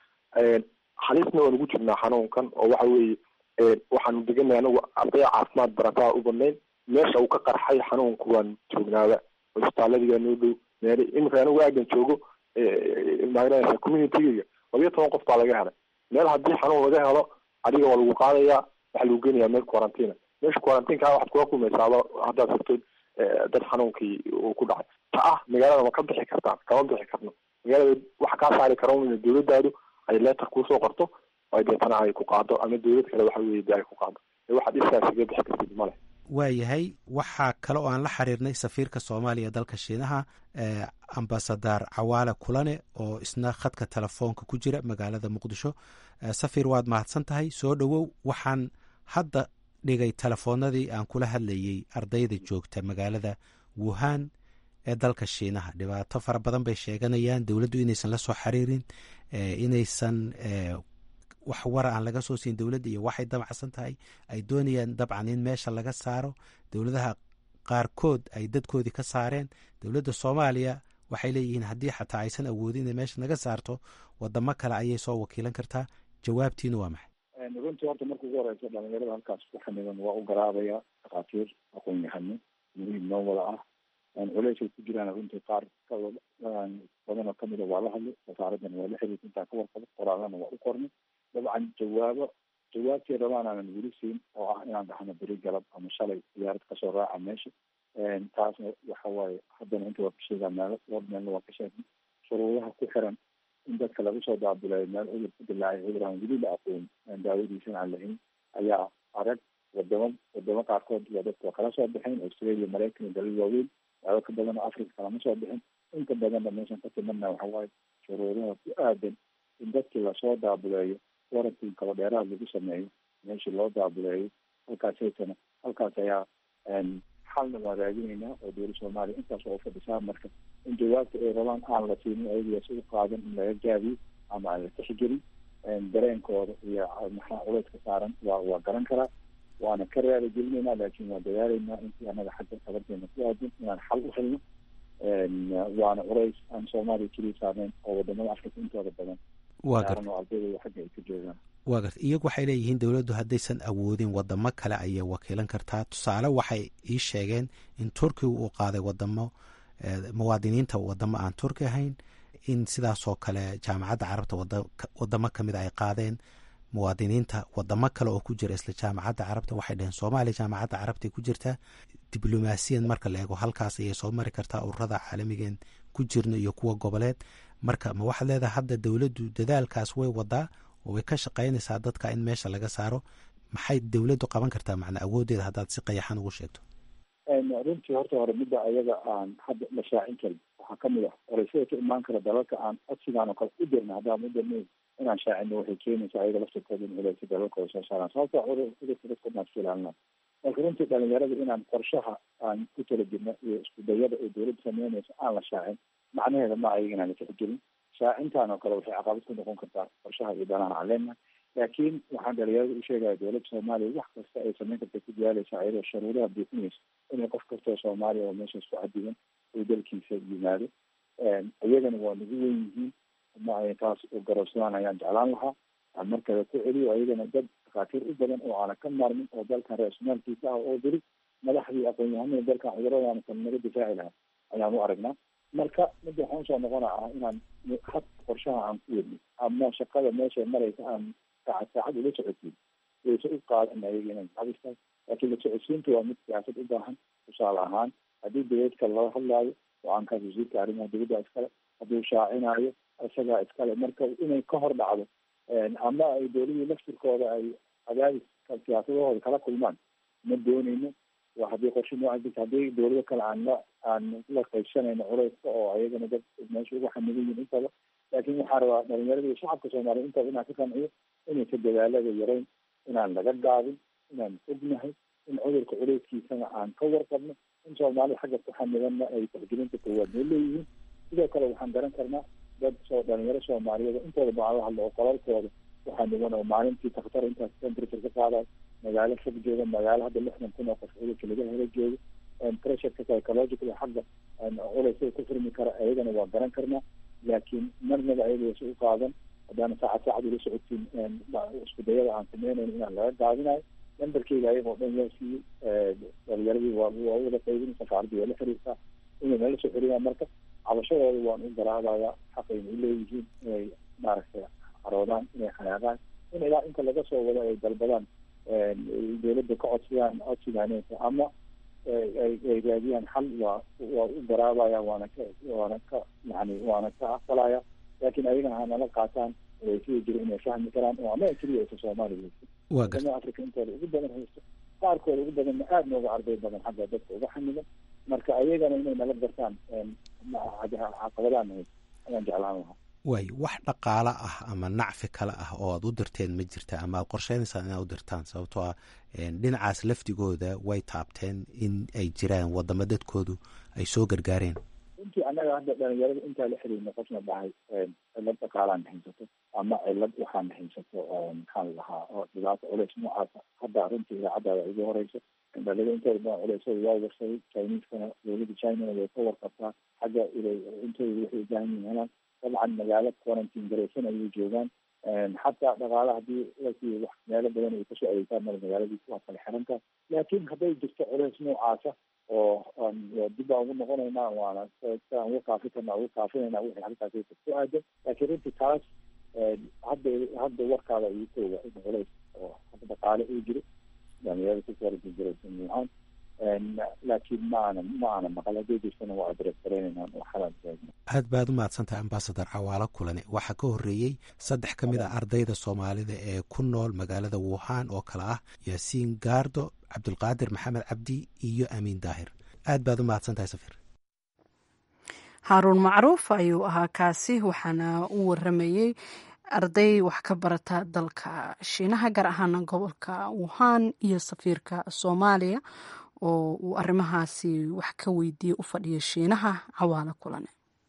halisna waan ugu jirnaa xanuunkan oo waxa weeye waxaanu deganay anagu arday caafimaad barataa u badnayn meesha uu ka qarxay xanuunku waan joognaaba cisbitaaladiga noo dhow meel iminka anigu aagan joogo magaraysa communitygayga labiyo toban qof baa laga helay meel haddii xanuun laga helo adiga waa lagu qaadayaa waxaa lagu geenayaa meel quarantina meesha quarantinka waxaad kula kulmaysaaba haddaad fogtood dad xanuunkii uu ku dhacay ta ah magaalada ma ka bixi kartaan kama bixi karno magaalada waxa kaa saari kara in dowladdaadu ay leetar kuusoo qorto ay deetana ay ku qaado ama dowlad kale waxa weye de ay ku qaado waxaad iskaas kaga bixi kartid male waayahay waxaa kale oo aan la xiriirnay safiirka soomaaliya dalka shiinaha ambasadar cawaale kulane oo isna khadka telefoonka ku jira magaalada muqdisho safiir waad mahadsan tahay soo dhowow waxaan hadda dhigay telefoonadii aan kula hadlayey ardayda joogta magaalada wuhan ee dalka shiinaha dhibaato fara badan bay sheeganayaan dowladdu inaysan la soo xiriirin inaysan wax wara aan laga soo siin dowladda iyo waxay damacsan tahay ay doonayaan dabcan in meesha laga saaro dowladaha qaarkood ay dadkoodii ka saareen dowladda soomaaliya waxay leeyihiin haddii xataa aysan awoodin inay meesha naga saarto wadamo kale ayay soo wakiilan kartaa jawaabtiina waa maxay runtii horta marka ugu horeysa dhalinyarada halkaas ku xaniban waa u garaabaya dhakhaatiir aqoon yahano muhiim noo wada ah culeysay ku jiraan runtii qaar badan oo kamida waa la hadlay wasaaraddan waa la xiriirta intaan ka warqabo qoraalana waa u qornay dabcan jawaabo jawaabtii rabaan aanan weli siin oo ah inaan dhahno beri galab ama shalay diyaarad kasoo raaca meesha taasna waxa waaye haddana inta waa ka sheegaa meelo dhowr meelna waa ka sheegnay shuruudaha ku xiran in dadka lagu soo daabilayo meel cudur ku dilaacay cudur aan weli la aqoon daawadiisana aan lahayn ayaa arag wadamo wadamo qaarkood waa dadka waa kala soo baxeen australia maraykan iyo dalal waaweyn daawo ka badan oo africa kalama soo bixin inta badanna meeshan ka timadna waxa waaye shuruudaha ku aadan in dadkii lasoo daabileeyo warantin kala dheeraha lagu sameeyo meeshii loo daabileeyo halkaasaytana halkaas ayaa xalna waa raadinaynaa oo dowla soomaaliya intaas oo fadhisaa marka in jawaabta ay rabaan aan la siinin ayagaas u qaadan in laga gaabiyo ama aan la tixgelin dareenkooda iyo maxaa culeyska saaran waa waa garan karaa waana ka raali gelinaynaa laakiin waa dadaalaynaa intii anaga xagga qabanteena ku aadan inaan xal u helno waana culays aan soomaaliya keliya saarneyn oo wadamada africa intooda badan waa gar oo ardayda xagga ay ka joogaan waa garta iyagu waxay leeyihiin dowladdu haddaysan awoodin wadamo kale ayay wakiilan kartaa tusaale waxay ii sheegeen in turkiga uu qaaday wadamo muwaadiniinta wadamo aan turki ahayn in sidaasoo kale jaamacadda carabta wadamo kamid ay qaadeen muwaadiniinta wadamo kale oo ku jira isla jaamacadda carabta waxay dhaheen soomaaliya jaamacadda carabta ku jirtaa diblomaasiyan marka la eego halkaas ayay soo mari kartaa ururada caalamigeen ku jirno iyo kuwa goboleed marka ma waxaad leedahay hadda dowladdu dadaalkaas way wadaa oo way ka shaqaynaysaa dadka in meesha laga saaro maxay dowladdu qaban kartaa macna awooddeeda haddaad si qayaxan ugu sheegto runtii horta hore midda ayaga aan hadda la shaacin karin waxaa kamid ah oreysada ka imaan kara dalalka aan codsigaan oo kale u dirna haddaan udirnayn inaan shaacino waxay keenaysaa ayaga laftirkooda in culeysa dalalkooda soo saaraan sababta cudurka dadka inaan iska ilaalina marka runtii dhalinyarada inaan qorshaha aan ku tala jirno iyo isku dayada ee dowladda sameynaysa aan la shaacin macnaheeda ma ayaga inaan la tixgelin shaacintaan oo kale waxay caqabad ku noqon kartaa qorshaha iyo danaha aan leenahay laakiin waxaan dhalinyarada u sheegaya dowladda soomaaliya wax kasta ay sameyn karta ku dadaalaysa ayadoo sharuuraha buuxinaysa inay qof kastoo soomaaliya oo meeshaas ku cadigan uu dalkiisa yimaado iyagana waa nagu weyn yihiin ma ay taas u garowsadaan ayaan jeclaan lahaa aan markale ku celiyo ayagana dad dhakhaatiir u badan oo aanan ka maarmin oo dalkan ra-isulmaalkiisa ah oo beri madaxdii aqoon-yahanada dalkan cuduradaana kan naga difaaci lahaa ayaan u aragnaa marka midda waxaan usoo noqona ah inaan had qorshaha aan ku wedno ama shaqada meesha maraysa aan saacad saacad ula socodsiin wayse u qaadan ayaga inay gacabistahay laakiin la socodsiinta waa mid siyaasad u baahan tusaale ahaan haddii dabeedka lala hadlaayo go-aankaas wasiirka arrimaha dibadda iskale hadduu shaacinaayo isagaa iskale marka inay ka hor dhacdo ama ay dowladii laftirkooda ay cadaadiska siyaasadahooda kala kulmaan ma dooneyno waa haddii qorshe nooca jirta haddii dowlado kale aan la aan la qaybsanayno culeyska oo ayagana dad meesha ugu xamilan yihin intaba laakiin waxaa rabaa dhalinyarada iyo shacabka soomaaliya intaba inaan ka qanciyo inaysa dadaalada yarayn inaan laga gaabin inaan ognahay in cudurka culeyskiisana aan ka warqabno in soomaalida xagga ku xamilanna ay tixgelinta koowaad noo leeyihiin sidoo kale waxaan garan karnaa dad soo dhalinyaro soomaaliyeed intooda baan la hadlo oo qolalkooda waxaa niman oo maalintii takhtar intaas temperature ka qaadayo magaalo fog jooga magaalo hadda lixdan kun oo qof cudurka laga helo joogo pressureka psychological xagga culeysada ku furmi kara ayagana waa garan karnaa laakiin marnaba ayaga wayse u qaadan haddaana saacad saacad ula socodsiin isku dayada aan sameynayno inaan laga gaabinayo nambarkeyga ayagoo dhan yaa siiyey dhalinyaradii waa waa wada qaybin safaaradii waa la xiriirtaa inay nala soo xiriyaan marka cabashadooda waan u garaabayaa xaqayna u leeyihiin inay maaragtay caroodaan inay xanaaqaan in ilaa inta laga soo wado ay dalbadaan dowladda ka codsadaan codsigaaneysa ama ay raadiyaan xal waa waa u garaabaya waana ka waana ka yani waana ka aqbalaya laakiin ayagana hanala qaataan way sida jira inay fahmi karaan oo ama keliya aysa soomaaliya haysto africa intooda ugu badan haysto qaarkooda ugu badanna aada nooga arday badan xagga dadka uga xamilan marka ayagana inay nala gartaan caqabadaan haysto ayaan jeclaan lahaa waay wax dhaqaalo ah ama nacfi kale ah oo aad u dirteen ma jirta ama aad qorsheynaysaa inaad u dirtaan sababtoo ah dhinacaas lafdigooda way taabteen in ay jiraan wadamo dadkoodu ay soo gargaareen runtii annaga hadda dhalinyarada intaa la xiriirna qofna dhahay cilad dhaqaalaan haysato ama cilad waxaan haysato maxaan lahaa oo dhibaato culeys noocaasa hadda runtii idaacaddaada igu horeysa dhalinyarada intooda badan culeysada waa warsaday chineskana dowladda chinana way ka warqabtaa xagga intooda waxay u baahan yihin helaan dabcan magaalo quarantine garaysan ayay joogaan xataa dhaqaale hadii lasi wax meelo badan ay kasoo adeegtaan mara magaaladiis waa kala xirantaa laakiin hadday jirto culeys noocaasa oo dib baan ugu noqonaynaa waana aan uga kaafi karna uga kaafinayna wixii halkaas ku aadan laakiin runtii taas hadda hadda warkaada igu kooga in culeys oo hadda dhaqaale uu jiro dhalinyarada ku quarantine garaysan yahaan laakiin ma aana ma aana maqal hadday jirtana waa adres garaynaynaa oo xalaan taagna aad baad u mahadsantahay ambasadar cawaalo kulane waxaa ka horreeyey saddex ka mid a ardayda soomaalida ee ku nool magaalada wuhan oo kale ah yaasiin gaardo cabdulqaadir maxamed cabdi iyo amiin daahir aad baad u mahadsantahay safiir haaruun macruuf ayuu ahaa kaasi waxaana u waramayey arday wax ka barata dalka shiinaha gaar ahaana gobolka wuhan iyo safiirka soomaaliya oo uu arrimahaasi wax ka weydiiyey u fadhiya shiinaha cawaalo kulane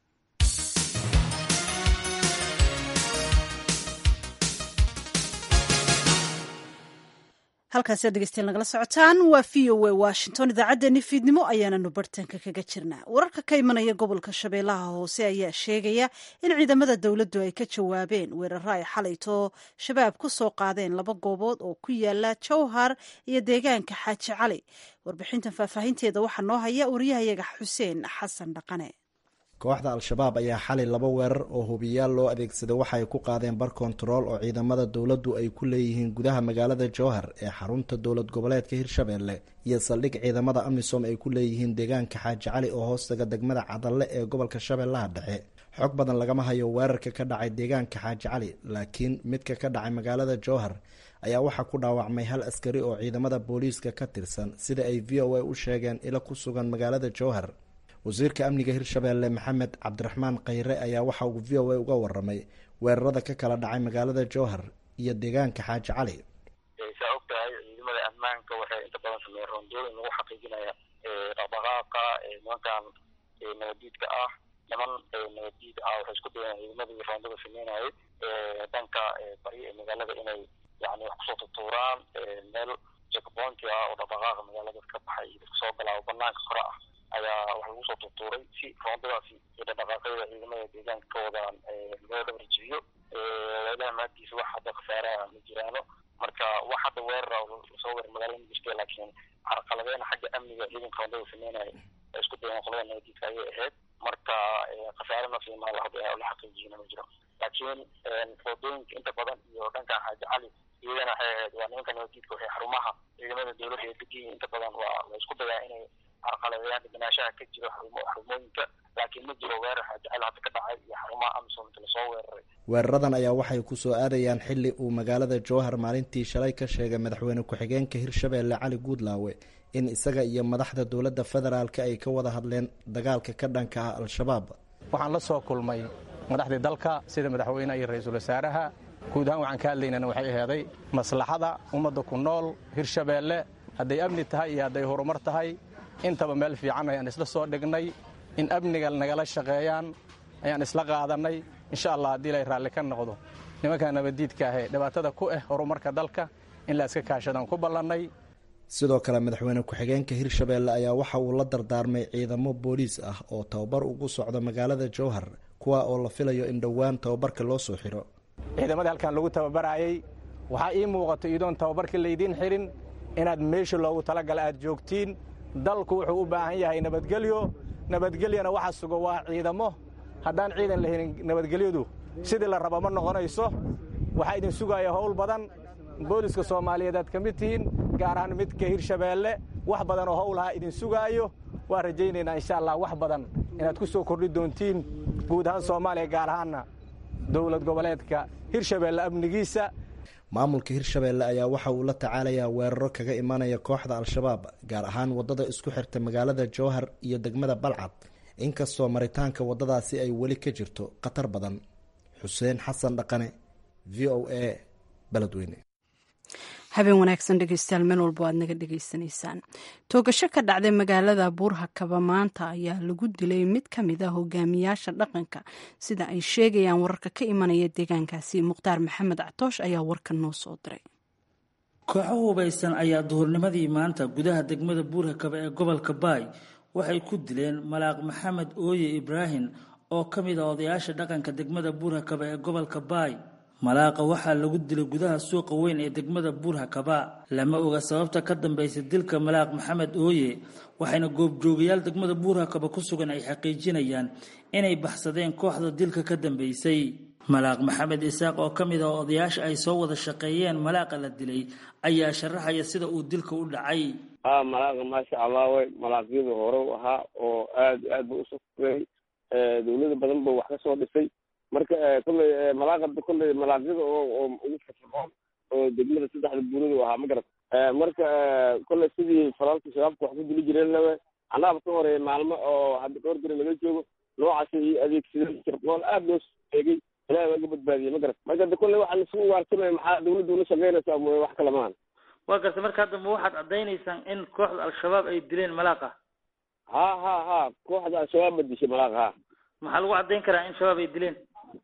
halkaasi aad dhegeystayaal nagala socotaan waa v o a washington idaacaddeenni fiidnimo ayaananu bartanka kaga jirnaa wararka ka imanaya gobolka shabeellaha hoose ayaa sheegaya in ciidamada dowladdu ay ka jawaabeen weeraro ay xalayto shabaab ku soo qaadeen laba goobood oo ku yaala jowhar iyo deegaanka xaaji cali warbixintan faahfaahinteeda waxaa noo haya wariyahayaga xuseen xasan dhaqane kooxda al-shabaab ayaa xalay laba weerar oo hubiyaal loo adeegsaday waxa ay ku qaadeen bar kontarool oo ciidamada dowladdu ay ku leeyihiin gudaha magaalada jowhar ee xarunta dowlad goboleedka hirshabeelle iyo saldhig ciidamada amisom ay ku leeyihiin deegaanka xaaji cali oo hoostaga degmada cadalle ee gobolka shabeellaha dhexe xog badan lagama hayo weerarka ka dhacay deegaanka xaaji cali laakiin midka ka dhacay magaalada jowhar ayaa waxaa ku dhaawacmay hal askari oo ciidamada booliiska ka tirsan sida ay v o a u sheegeen ilo ku sugan magaalada jowhar wasiirka amniga hirshabeelle maxamed cabdiraxmaan khayre ayaa waxa uu v o a uga waramay weerarada ka kala dhacay magaalada jowhar iyo deegaanka xaaji cali saa og tahay ciidamada ammaanka waxay inta badan sameeyeen roondooyin lagu xaqiijinaya dhaqdhaqaaqa nimankan nabadiidka ah niman nabadiid ah waxay isku dayeen ciidamadii roondada sameynayay dhanka bari ee magaalada inay yani wax kusoo tutuuraan meel checkpointi ah oo dhaqdhaqaaqa magaalada ka baxay soo galaa oo banaanka kore ah ayaa wax lagu soo tutuuray si roondadaasi iyo dhaqdhaqaaqyada ciidamada deegaanka ka wadaan loo dhabarjibiyo ilaha maantiisa wax hadda khasaaraha ma jiraano marka wax hadda weerara lasoo weerar magaalada ma jirta laakiin carqaladeena xagga amniga ciidanka roondada sameynaya ay isku dayeen qolada nabadiidka ayay ahayd marka khasaare nafsiima la xaqiijiyana ma jiro laakiin foodooyinka inta badan iyo dhankan xaaji cali iyadana waxay ahayd waa nimanka nabadiidka waxay xarumaha ciidamada dowladda ee degiyi inta badan waa la isku dayaa inay carqaladeeyaan deganaashaha ka jiro xarumooyinka laakiin ma jiro weerar xaaji cali hadda ka dhacay iyo xarumaha amisom inta lasoo weeraray weeraradan ayaa waxay ku soo aadayaan xilli uu magaalada jowhar maalintii shalay ka sheegay madaxweyne ku-xigeenka hirshabeelle cali guudlaawe in isaga iyo madaxda dowladda federaalk ay ka wada hadleen dagaalka ka dhanka ah al-shabaab waxaan la soo kulmay madaxdii dalka sida madaxweyneha iyo ra-iisul wasaaraha guud ahaan waxaan ka hadlaynana waxay aheeday maslaxada ummadda ku nool hirshabeelle hadday amni tahay iyo hadday horumar tahay intaba meel fiican ayaan isla soo dhignay in amniga nagala shaqeeyaan ayaan isla qaadannay insha allah haddii ilay raalli ka noqdo nimanka nabaddiidka ahee dhibaatada ku ah horumarka dalka in la iska kaashadaan ku ballannay sidoo kale madaxweyne ku-xigeenka hirshabeelle ayaa waxa uu la dardaarmay ciidamo booliis ah oo tababar ugu socdo magaalada jowhar kuwa oo la filayo in dhowaan tababarka loo soo xiro ciidamadii halkan lagu tababaraayey waxaa ii muuqato iidoon tababarka laydiin xirin inaad meesha loogu talagala aad joogtiin dalku wuxuu u baahan yahay nabadgelyo nabadgelyana waxa sugo waa ciidamo haddaan ciidan la helin nabadgelyadu sidii la raba ma noqonayso waxaa idin sugaya howl badan booliska soomaaliyeed aad ka mid tihiin gaar ahaan midka hirshabeelle wax badan oo howlaha idin sugaayo waa rajaynaynaa insha allah wax badan inaad ku soo kordhi doontiin guud ahaan soomaaliya gaar ahaanna dowlad goboleedka hirshabeelle amnigiisa maamulka hirshabeelle ayaa waxa uu la tacaalayaa weeraro kaga imanaya kooxda al-shabaab gaar ahaan waddada isku xirta magaalada jowhar iyo degmada balcad inkastoo maritaanka waddadaasi ay weli ka jirto khatar badan xuseen xasan dhaqane v o a beledweyne habeen wanaagsan dhegeystayaal meel walbo aad naga dhegeysanaysaan toogasho ka dhacday magaalada buurhakaba maanta ayaa lagu dilay mid ka mid a hogaamiyaasha dhaqanka sida ay sheegayaan wararka ka imanaya deegaankaasi mukhtaar maxamed catoosh ayaa warkan noo soo diray kooxo hubaysan ayaa duhurnimadii maanta gudaha degmada buurhakaba ee gobolka baay waxay ku dileen malaaq maxamed ooye ibraahim oo ka mid a odayaasha dhaqanka degmada buurhakaba ee gobolka baay malaaqa waxaa lagu dilay gudaha suuqa weyn ee degmada buurhakaba lama oga sababta ka dambaysa dilka malaaq maxamed ooye waxayna goobjoogayaal degmada buurhakaba ku sugan ay xaqiijinayaan inay baxsadeen kooxda dilka ka dambeysay malaaq maxamed isaaq oo ka mid ah odayaasha ay soo wada shaqeeyeen malaaqa la dilay ayaa sharaxaya sida uu dilka u dhacay ha malaaqa maasha allah way malaaqyadu hore u ahaa oo aad aad ba usoo fugeey dowlada badan ba wax ka soo dhisay marka kolley malaaqada kolley malaaqyada oo oo ugu firfircoon oo degmada saddexda buurada u ahaa ma garat marka kolley sidii falaalka shabaabka wax ku dili jireen lawe annaaba ka horeeya maalmo oo hadda dhowr beri laga joogo noocaasi iyo adeegsadeen fircoon aad loo eegay ilahi waa ga badbaadiyey ma garat marka de kolley waxaan isugu waarsamaya maxaa dawladda ula shaqeynaysaa mooye wax kale maahan waa garta marka hadda ma waxaad caddaynaysaan in kooxda al-shabaab ay dileen malaaqa ha ha ha kooxda al-shabaab ba dishay malaaqa ha maxaa lagu caddayn karaa in shabaab ay dileen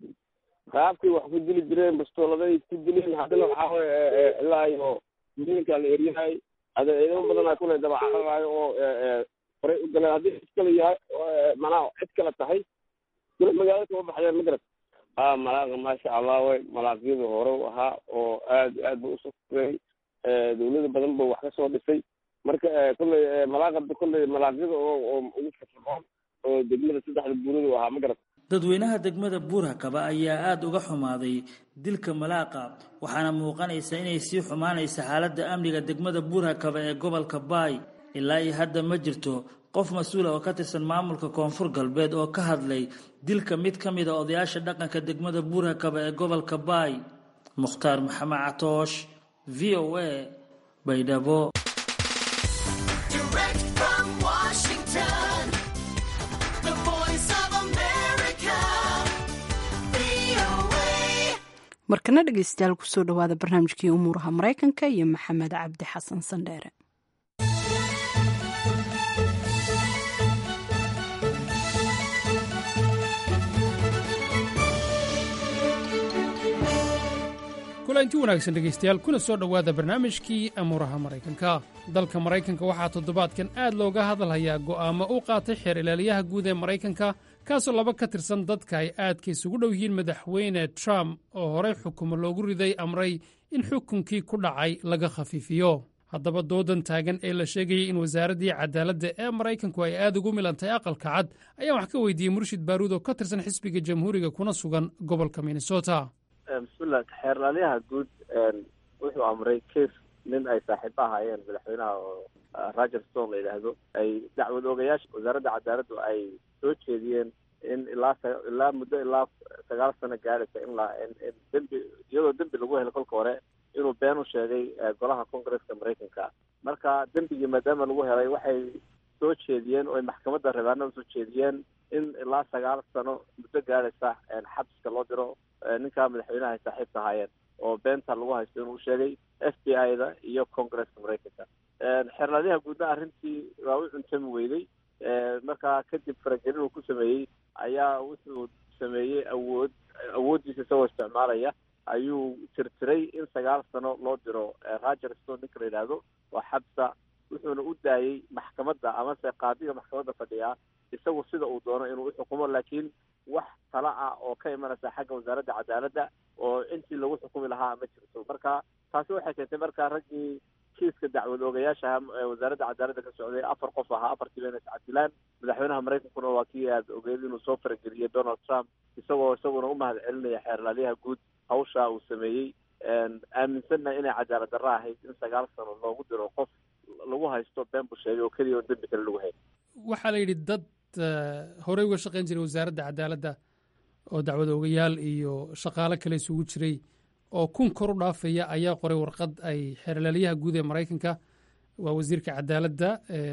qaabkay wax ku dili jireen bastooladay ku dileen haddana waxaa weye ilaa iyo diinka la eryahay hada ciidamo badanaa kule dabacararaayo oo horay u galeen haddii cid kale yahay macnaha cid kale tahay kule magaalada kama baxdeen ma garat ha malaaqa maasha allah way malaaqyadu hore u ahaa oo aad aad ba usoo fugeey dowlada badan ba wax ka soo dhisay marka kolley malaaqada kolley malaaqyada oo oo ugu firfircoon oo degmada saddexda buurada u ahaa ma garat dadweynaha degmada buurhakaba ayaa aada uga xumaaday dilka malaaqa waxaana muuqanaysa inay sii xumaanaysa xaaladda amniga degmada buurhakaba ee gobolka baay ilaa iyo hadda ma jirto qof mas-uula oo ka tirsan maamulka koonfur galbeed oo ka hadlay dilka mid ka mid a odayaasha dhaqanka degmada buurhakaba ee gobolka baay mukhtaar maxamed catoosh v o a baydhabo markana dhegeystayaal kusoo dhawaada barnaamijkii umuuraha maraykanka iyo maxamed cabdi xasan sandheere kulanti wanaagsan dhegaystayaal kuna soo dhowaada barnaamijkii amuuraha maraykanka dalka maraykanka waxaa toddobaadkan aad looga hadalhayaa go'aamo u qaatay xeer ilaaliyaha guud ee maraykanka kaasoo laba ka tirsan dadka ay aadka isugu dhow yihiin madaxweyne trump oo horey xukumo loogu riday amray in xukunkii ku dhacay laga khafiifiyo haddaba doodan taagan ee la sheegayay in wasaaraddii cadaaladda ee maraykanku ay aad ugu milantay aqalka cad ayaan wax ka weydiiyey murshid baaruud oo ka tirsan xisbiga jamhuuriga kuna sugan gobolka minnesota bismillah xeerlaaliyaha guud wuxuu amray kes nin ay saaxiibo ahaayeen madaxweynaha oo roger stone la yidhaahdo ay dacwad oogayaasha wasaaradda cadaaladdu ay soo jeediyeen in ilaa ilaa muddo ilaa sagaal sano gaadhaysa in la in dembi iyadoo dembi lagu helo kolka hore inuu been u sheegay golaha congresska maraykanka marka dembigii maadaama lagu helay waxay soo jeediyeen oo ay maxkamadda rebaanada soo jeediyeen in ilaa sagaal sano muddo gaadhaysa xabsiska loo diro ninkaa madaxweynaha ay saaxiibka ahaayeen oo beenta lagu haysto inuu sheegay f b i da iyo congresska maraykanka xeerlaadyaha guudna arrintii waa u cuntami weyday markaa kadib faragelin uu ku sameeyey ayaa wuxuu sameeyey awood awooddiisa isagoo isticmaalaya ayuu tirtiray in sagaal sano loo diro roger stone ninka la yidhaahdo waa xabsa wuxuuna u daayey maxkamadda amase qaadiga maxkamadda fadhiya isagu sida uu doono inuu uxukumo laakiin wax tala ah oo ka imanaysa xagga wasaaradda cadaaladda oo intii lagu xukumi lahaa ma jirto marka taasi waxay keentay marka raggii kiiska dacwad oogayaasha ee wasaaradda cadaaladda ka socday afar qof ahaa afartii bayna iscadilaan madaxweynaha maraykankuna waa kii aad ogeed inuu soo farageliyey donald trump isagoo isaguna u mahad celinaya xeerlaaliyaha guud hawshaa uu sameeyey aaminsanna inay cadaalad darro ahayd in sagaal sano loogu diro qof lagu haysto been buu sheegay oo keliya oo dembi kale lagu hayn waxaa la yidhi dad horey uga shaqayn jiray wasaaradda cadaaladda oo dacwad oogayaal iyo shaqaalo kale isugu jiray oo kun kor u dhaafaya ayaa qoray warqad ay xeerlaaliyaha guud ee maraykanka waa wasiirka cadaaladda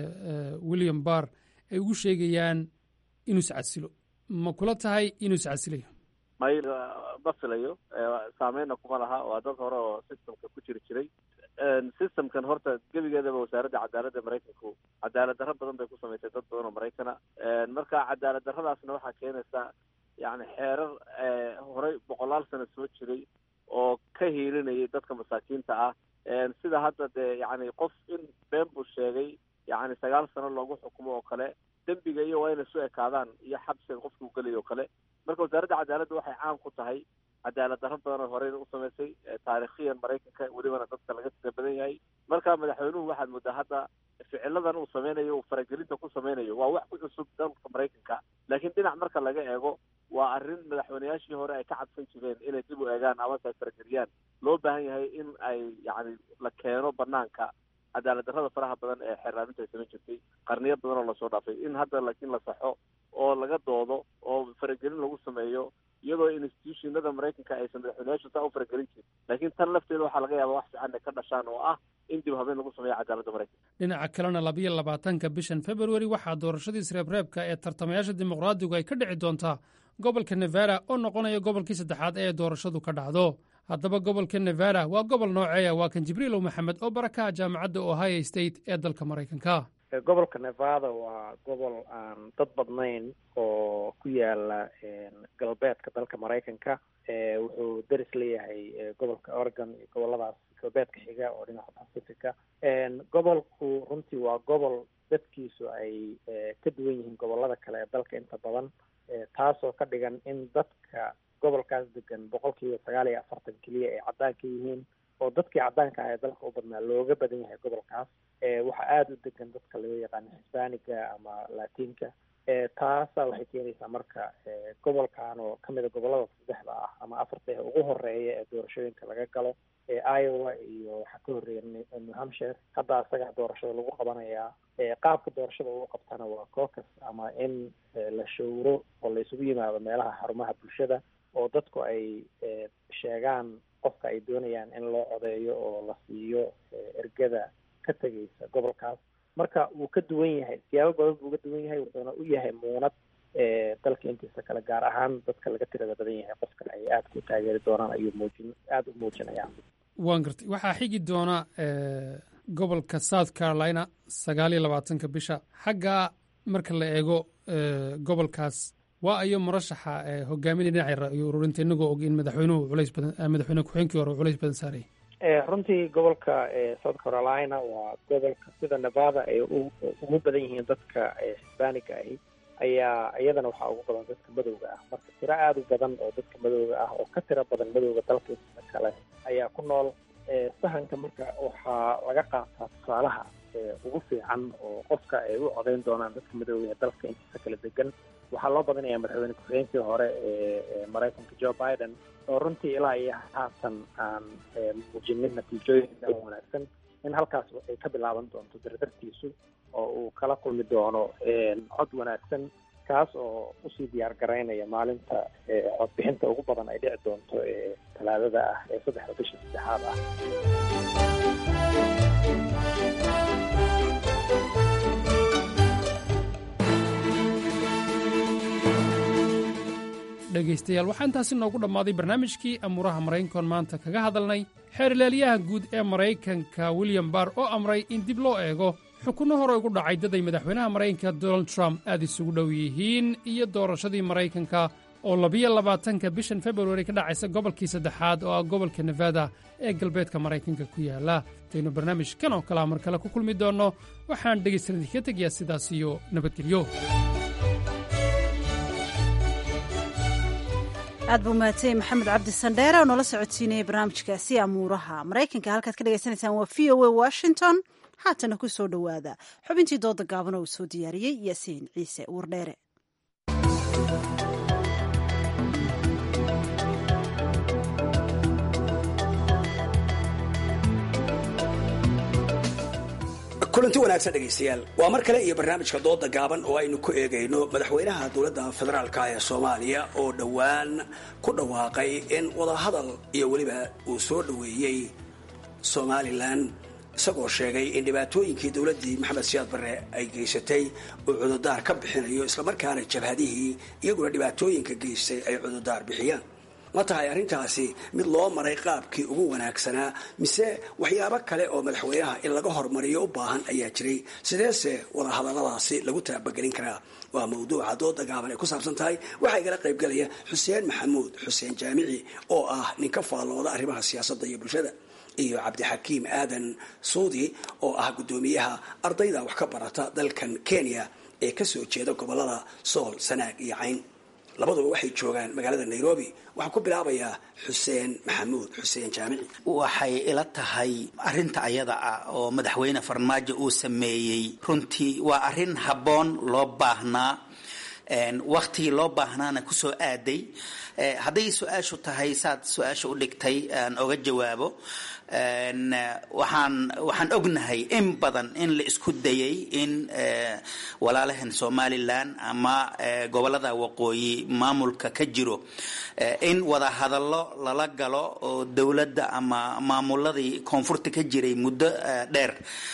william barr ay ugu sheegayaan inuu iscasilo ma kula tahay inuu iscasilayo may ma filayo saameynna kuma laha waa dad hore oo systemka ku jiri jiray systemkan horta gebigeedaba wasaaradda cadaaladda maraykanku cadaalad darro badan bay ku samaysay dad badan oo maraykana marka cadaalad darradaasna waxaa keenaysa yani xeerar horey boqolaal sano soo jiray oo ka hiilinayay dadka masaakiinta ah sida hadda dee yani qof in been buu sheegay yani sagaal sano loogu xukumo oo kale dembiga iyo waa inay su ekaadaan iyo xabsiga qofka u gelay oo kale marka wasaaradda cadaaladda waxay caan ku tahay cadaalad darro badan oo horeyna u samaysay taarikhiyan maraykanka welibana dadka laga tira badan yahay marka madaxweynuhu waxaad moodaa hadda ficiladan uu sameynayo uu faragelinta ku sameynayo waa wax ku cusub dalka maraykanka laakiin dhinac marka laga eego waa arrin madaxweyneyaashii hore ay ka cabsan jireen inay dib u eegaan amase ay farageliyaan loo baahan yahay in ay yacni la keeno banaanka cadaalad darrada faraha badan ee xeerlaaminta ay samayn jirtay qarniyo badan oo lasoo dhaafay in hadda laakiin la saxo oo laga doodo oo faragelin lagu sameeyo iyadoo institutionada maraykanka aysan madaxweyneyaashu saa u faragelin jirin laakiin tan lafteeda waxaa laga yaaba wax fiican ay ka dhashaan oo ah in dib habeen lagu sameeyo cadaaladda maraykanka dhinaca kalena labayo labaatanka bishan februari waxaa doorashadii isreebreebka ee tartamayaasha dimuqraadigu ay ka dhici doontaa gobolka nevada oo noqonaya gobolkii saddexaad ee doorashadu ka dhacdo haddaba gobolka nevada waa gobol nooceeya waa kan jibriilow maxamed oo barakaha jaamacadda ohio state ee dalka maraykanka gobolka nevada waa gobol aan dad badnayn oo ku yaala galbeedka dalka maraykanka wuxuu deris leeyahay gobolka oregon iyo goboladaas galbeedka xiga oo dhinaca pacifica gobolku runtii waa gobol dadkiisu ay ka duwan yihiin gobolada kale ee dalka inta badan taasoo ka dhigan in dadka gobolkaas degan boqolkiiba sagaal iyo afartan keliya ay caddaan ka yihiin oo dadkii caddaanka ah ee dalka u badnaa looga badan yahay gobolkaas waxaa aada u degan dadka laga yaqaano hisbaaniga ama latinka taasa waxay keenaysaa marka gobolkan oo kamid a gobolada saddexda ah ama afarta ee ugu horeeya ee doorashooyinka laga galo iowa iyo waxaa ka horreeya new hampshire hadda isaga doorashada lagu qabanayaa qaabka doorashada ugu qabtana waa cocus ama in la showro oo la isugu yimaado meelaha xarumaha bulshada oo dadku ay sheegaan qofka ay doonayaan in loo codeeyo oo la siiyo ergada ka tegaysa gobolkaas marka wuu ka duwan yahay siyaabo badan buu uga duwan yahay wuxuuna u yahay muunad dalka intiisa kale gaar ahaan dadka laga tirada badan yahay qofka ay aada ku taageeri doonaan ayuu muujin aada u muujinayaan waan gartay waxaa xigi doona gobolka south carolina sagaal iyo labaatanka bisha xagga marka la eego gobolkaas waa ayo murashaxa hogaaminaya dhinaca iyo ururinta inagoo og in madaxweynuhu culays badan madaxweyne ku-xigeenkii hore culays badan saarayay runtii gobolka south carolina waa gobolka sida nevada ay ugu badan yihiin dadka hisbaaniga ahi ayaa iyadana waxaa ugu badan dadka madowga ah marka tiro aada u badan oo dadka madowga ah oo ka tiro badan madowga dalkiisa kale ayaa ku nool sahanka marka waxaa laga qaataa tusaalaha ugu fiican oo qofka ay u codeyn doonaan dadka madooda ee dalka intiisa kala degan waxaa loo badinayaa madaxweyne ku-xigeenkii hore ee maraykanka joe biden oo runtii ilaa iyo haatan aan muujinin natiijooyin wanaagsan in halkaas ay ka bilaaban doonto dardartiisu oo uu kala kulmi doono cod wanaagsan kaas oo usii diyaar garaynaya maalinta codbixinta ugu badan ay dhici doonto ee talaadada ah ee saddexda bisha saddexaad ah dhegaystayaal waxaa intaasi noogu dhammaaday barnaamijkii amuuraha maraykankoon maanta kaga hadalnay xeerlaalyaha guud ee maraykanka william barr oo amray in dib loo eego xukunno hore ugu dhacay dad ay madaxweynaha maraykanka donald trump aad isugu dhow yihiin iyo doorashadii maraykanka oo labiyo labaatanka bishan februari ka dhacaysa gobolkii saddexaad oo ah gobolka nevada ee galbeedka maraykanka ku yaala intaynu barnaamijkan oo kalea mar kale ku kulmi doonno waxaan dhegaystadan idinka tegayaa sidaas iyo nabadgelyo aad buu mahadsanyahy maxamed cabdi sandheere oo noola socodsiinayay barnaamijkaasi amuuraha maraykanka halkaad ka dhagaysanaysaan waa v o a washington haatana ku soo dhowaada xubintii dooda gaaban oo uu soo diyaariyey yaasiin ciise wardheere kulanti wanaagsan dhegaystayaal waa mar kale iyo barnaamijka dooda gaaban oo aynu ku eegayno madaxweynaha dowladda federaalka ee soomaaliya oo dhowaan ku dhawaaqay in wadahadal iyo weliba uu soo dhoweeyey somalilan isagoo sheegay in dhibaatooyinkii dowladdii maxamed siyaad barre ay geysatay uu cududaar ka bixinayo islamarkaana jabhadihii iyaguna dhibaatooyinka geystay ay cududaar bixiyaan ma tahay arrintaasi mid loo maray qaabkii ugu wanaagsanaa mise waxyaabo kale oo madaxweynaha in laga hormariyo u baahan ayaa jiray sideese wadahadalladaasi lagu taabagelin karaa waa mawduuca dooda gaaban ay ku saabsan tahay waxaa igala qaybgalaya xuseen maxamuud xuseen jaamici oo ah nin ka faallooda arrimaha siyaasadda iyo bulshada iyo cabdixakiim aadan suudi oo ah guddoomiyaha ardayda wax ka barata dalkan kenya ee kasoo jeeda gobolada sool sanaag iyo cayn labaduba waxay joogaan magaalada nairobi waxaan ku bilaabayaa xuseen maxamuud xuseen jaamici waxay ila tahay arinta ayada ah oo madaxweyne farmaajo uu sameeyey runtii waa arrin habboon loo baahnaa waktigii loo baahnaana kusoo aaday hadday su-aashu tahay saad su-aasha u dhigtay aan oga jawaabo waxaan waxaan ognahay in badan in la isku dayay in walaalahan somalilan ama gobolada waqooyi maamulka ka jiro in wada hadallo lala galo oo dowladda ama maamuladii koonfurta ka jiray muddo dheer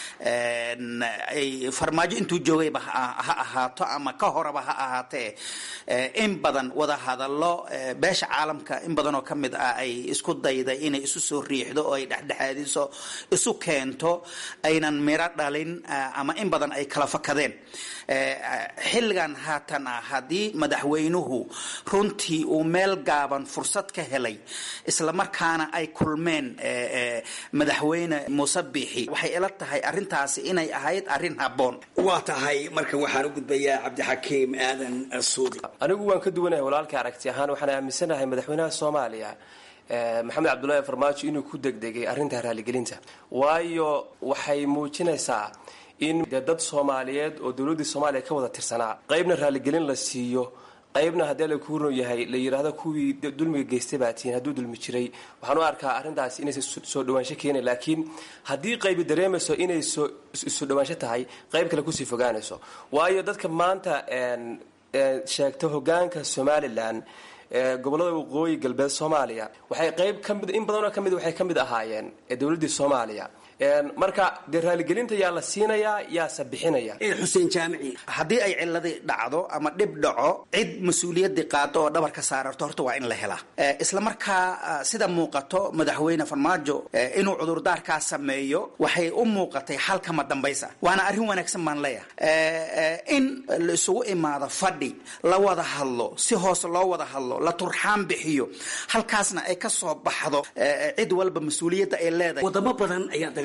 ay farmaajo intuu joogayba ha ahaato ama ka horaba ha ahaatee in badan wada hadallo beesha caalamka in badan oo ka mid ah ay isku dayday inay isu soo riixdo oo ay dhexdhexaadiso isu keento aynan miro dhalin ama in badan ay kala fakadeen xilligan haatan ah haddii madaxweynuhu runtii uu meel gaaban fursad ka helay islamarkaana ay kulmeen madaxweyne muuse biixi waxay ila tahay arrintaasi inay ahayd arrin habboon waa tahay marka waxaan u gudbayaa cabdixakiim aadan suudi anigu waan ka duwanahay walaalkii aragti ahaan waxaan aaminsanahay madaxweynaha soomaaliya maxamed cabdullaahi farmaajo inuu ku degdegay arrinta raaligelinta waayo waxay muujinaysaa in dee dad soomaaliyeed oo dowladdii soomaaliya ka wada tirsanaa qaybna raaligelin la siiyo qaybna haddii la kuurno yahay la yidhaahdo kuwii dulmiga geystay baa tihiin hadduu dulmi jiray waxaan u arkaa arrintaasi inaysan soo dhawaansho keenay laakiin haddii qaybi dareemayso inay soo isu dhawaansho tahay qayb kale kusii fogaanayso waayo dadka maanta sheegta hogaanka somalilan gobolada waqooyi galbeed soomaaliya waxay qayb kamid in badanoo ka mid waxay ka mid ahaayeen dowladdii soomaaliya marka dee raaligelinta yaa la siinayaa yaase bixinaya xuseen jaamici haddii ay ciladii dhacdo ama dhib dhaco cid mas-uuliyadii qaado oo dhabar ka saararto horta waa in la helaa isla markaa sida muuqato madaxweyne farmaajo inuu cudurdaarkaa sameeyo waxay u muuqatay xalkama dambaysa waana arrin wanaagsan baan leeyahay in la isugu imaado fadhi la wada hadlo si hoose loo wada hadlo la turxaan bixiyo halkaasna ay ka soo baxdo cid walba mas-uuliyadda ay leedahay wadamo badan ayaa dagaal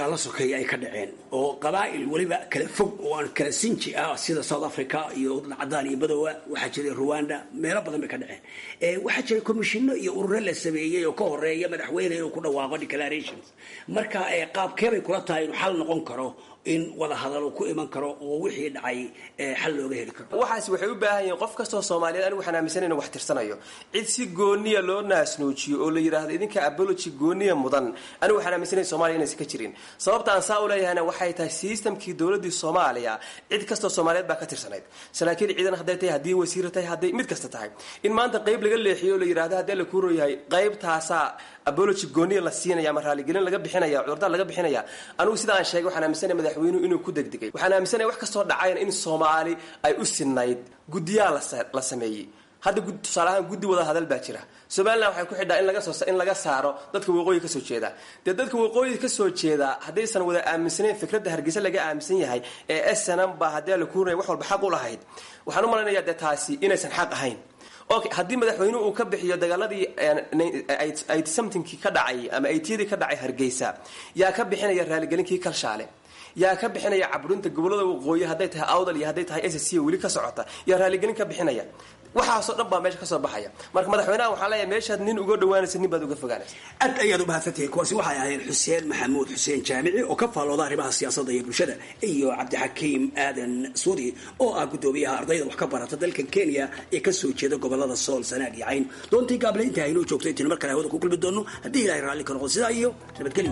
dagaalo sokeeya ay ka dhaceen oo qabaa'il weliba kala fog oo aan kala sinji ah sida south africa iyo waddan cadaan iyo madoowa waxaa jiray rwanda meelo badan bay ka dhaceen waxaa jiray commishinno iyo ururo la sameeyey oo ka horeeya madaxweyne inuu ku dhawaaqo declarations marka qaabkeebay kula tahay inuu xal noqon karo in wada hadal uu ku iman karo oo wixii dhacay xal looga heli karo waxaas waxay u baahan yihiin qof kastoo soomaaliyeed anigu waxaan aaminsan inuu wax tirsanayo cid si gooniya loo naasnuujiyo oo la yidhaahdo idinka abology gooniya mudan anigu waxaan aaminsanay soomaaliya inaysan ka jirin sababta aan saa u leeyahayna waxay tahay systemkii dowladii soomaaliya cid kastoo soomaaliyeed baa ka tirsanayd saraakiil ciidan hadday tahay haddii wasiir tahay hadday mid kasta tahay in maanta qayb laga leexiyo oo la yidhahdo haddii la kuuro yahay qaybtaasaa abology gooniya la siinaya ama raaligelin laga bixinaya cudurdaar laga bixinaya anigu sida aan sheegay waxaan aaminsanay madaxweynuhu inuu ku degdegay waxaan aaminsanaya wax kastoo dhacayna in soomaali ay u sinayd guddiyaa la sameeyey hadda tusaale ahaan guddi wada hadal baa jira somalilan waxay ku xidhaa in laga soo in laga saaro dadka waqooyi kasoo jeeda dee dadka waqooyi kasoo jeeda haddaysan wada aaminsanayn fikradda hargeysa laga aaminsan yahay ee snm ba haddii la kuurinaya wax walba xaq u lahayd waxaan u malaynayaa dee taasi inaysan xaq ahayn okay haddii madaxweynuhu uu ka bixiyo dagaaladii somethingkii ka dhacay ama aytiyadii ka dhacay hargeysa yaa ka bixinaya raaligelinkii kalshaale yaa ka bixinaya caburinta gobolada waqooyi hadday tahay awdal iyo hadday tahay s c weli ka socota yaa raaligelin ka bixinaya waxaasoo dhan baa meesha kasoo baxaya marka madaxweynaha waxaa leeyahay meeshaad nin uga dhawaanaysa nin baad uga fogaanaysa aad ayaad u mahadsantihiin kuwaasi waxay ahayd xuseen maxamuud xuseen jaamici oo ka faallooda arrimaha siyaasadda iyo bulshada iyo cabdixakiim aadan suudi oo ah guddoomiyaha ardayda wax ka barata dalka kenya ee kasoo jeeda gobolada sool sanaag iyo cayn doontii gaable inta aynoo joogto intaynu mar kale hawada ku kulmi doono haddii ilahay raalli ka noqdo sidaa iyo nabadgelyo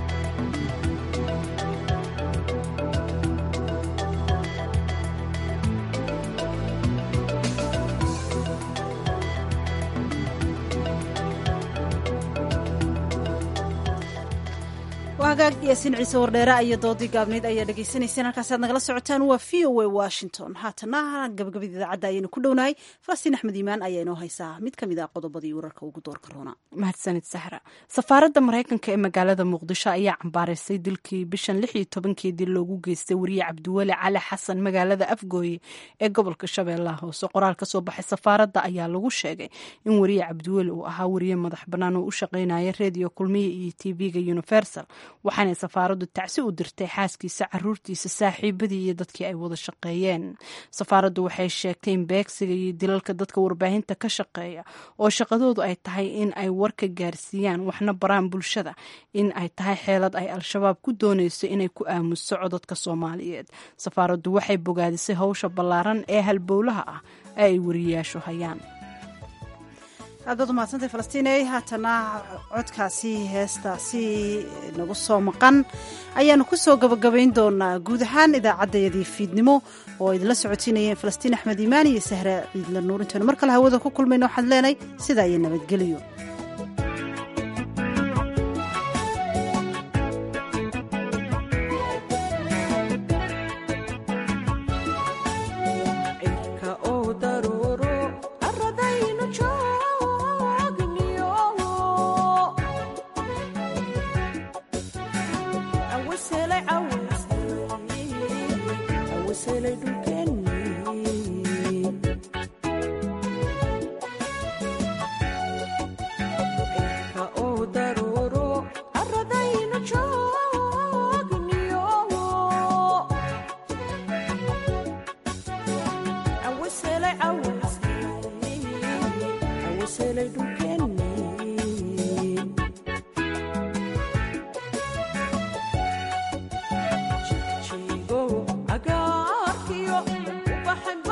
hagaag yaasiin ciise wardheere iyo doodii gaabneyd ayaa dhegeysaneyseen halkaasi aad nagala socotaan waa v o a washington haatana gabagabada idaacadda ayaynu ku dhownahay falastiin axmed iimaan ayaa inoo haysaa mid ka mid a qodobadii wararka ugu doorka roona mahadsanid sahra safaaradda maraykanka ee magaalada muqdisho ayaa cambaaraysay dilkii bishan lix iyo tobankeedii loogu geystay wariye cabdiweli cali xasan magaalada afgooye ee gobolka shabeellaha hoose qoraal ka soo baxay safaaradda ayaa lagu sheegay in wariye cabdiweli uu ahaa wariye madax bannaan oo u shaqaynaya redio kulmiya iyo tv-ga universal waxaanay safaaraddu tacsi u dirtay xaaskiisa caruurtiisa saaxiibadii iyo dadkii ay wada shaqeeyeen safaaraddu waxay sheegtay in beegsiga iyo dilalka dadka warbaahinta ka shaqeeya oo shaqadoodu ay tahay in ay warka gaarsiiyaan waxna baraan bulshada in ay tahay xeelad ay al-shabaab ku doonayso inay ku aamuso codadka soomaaliyeed safaaraddu waxay bogaadisay howsha ballaaran ee halbowlaha ah ee ay wariyayaashu hayaan aadaad umahadsantay falastiiney haatana codkaasi heestaasi nagu soo maqan ayaanu ku soo gabagabayn doonaa guud ahaan idaacaddayadii fiidnimo oo idinla socotiinayeen falastiin axmed iimaan iyo sahre ciidla nuur intaynu mar kale hawada ku kulmayno waxaan leenahay sidaa iyo nabadgelyo Chigo, agaarkiyo, ubaxan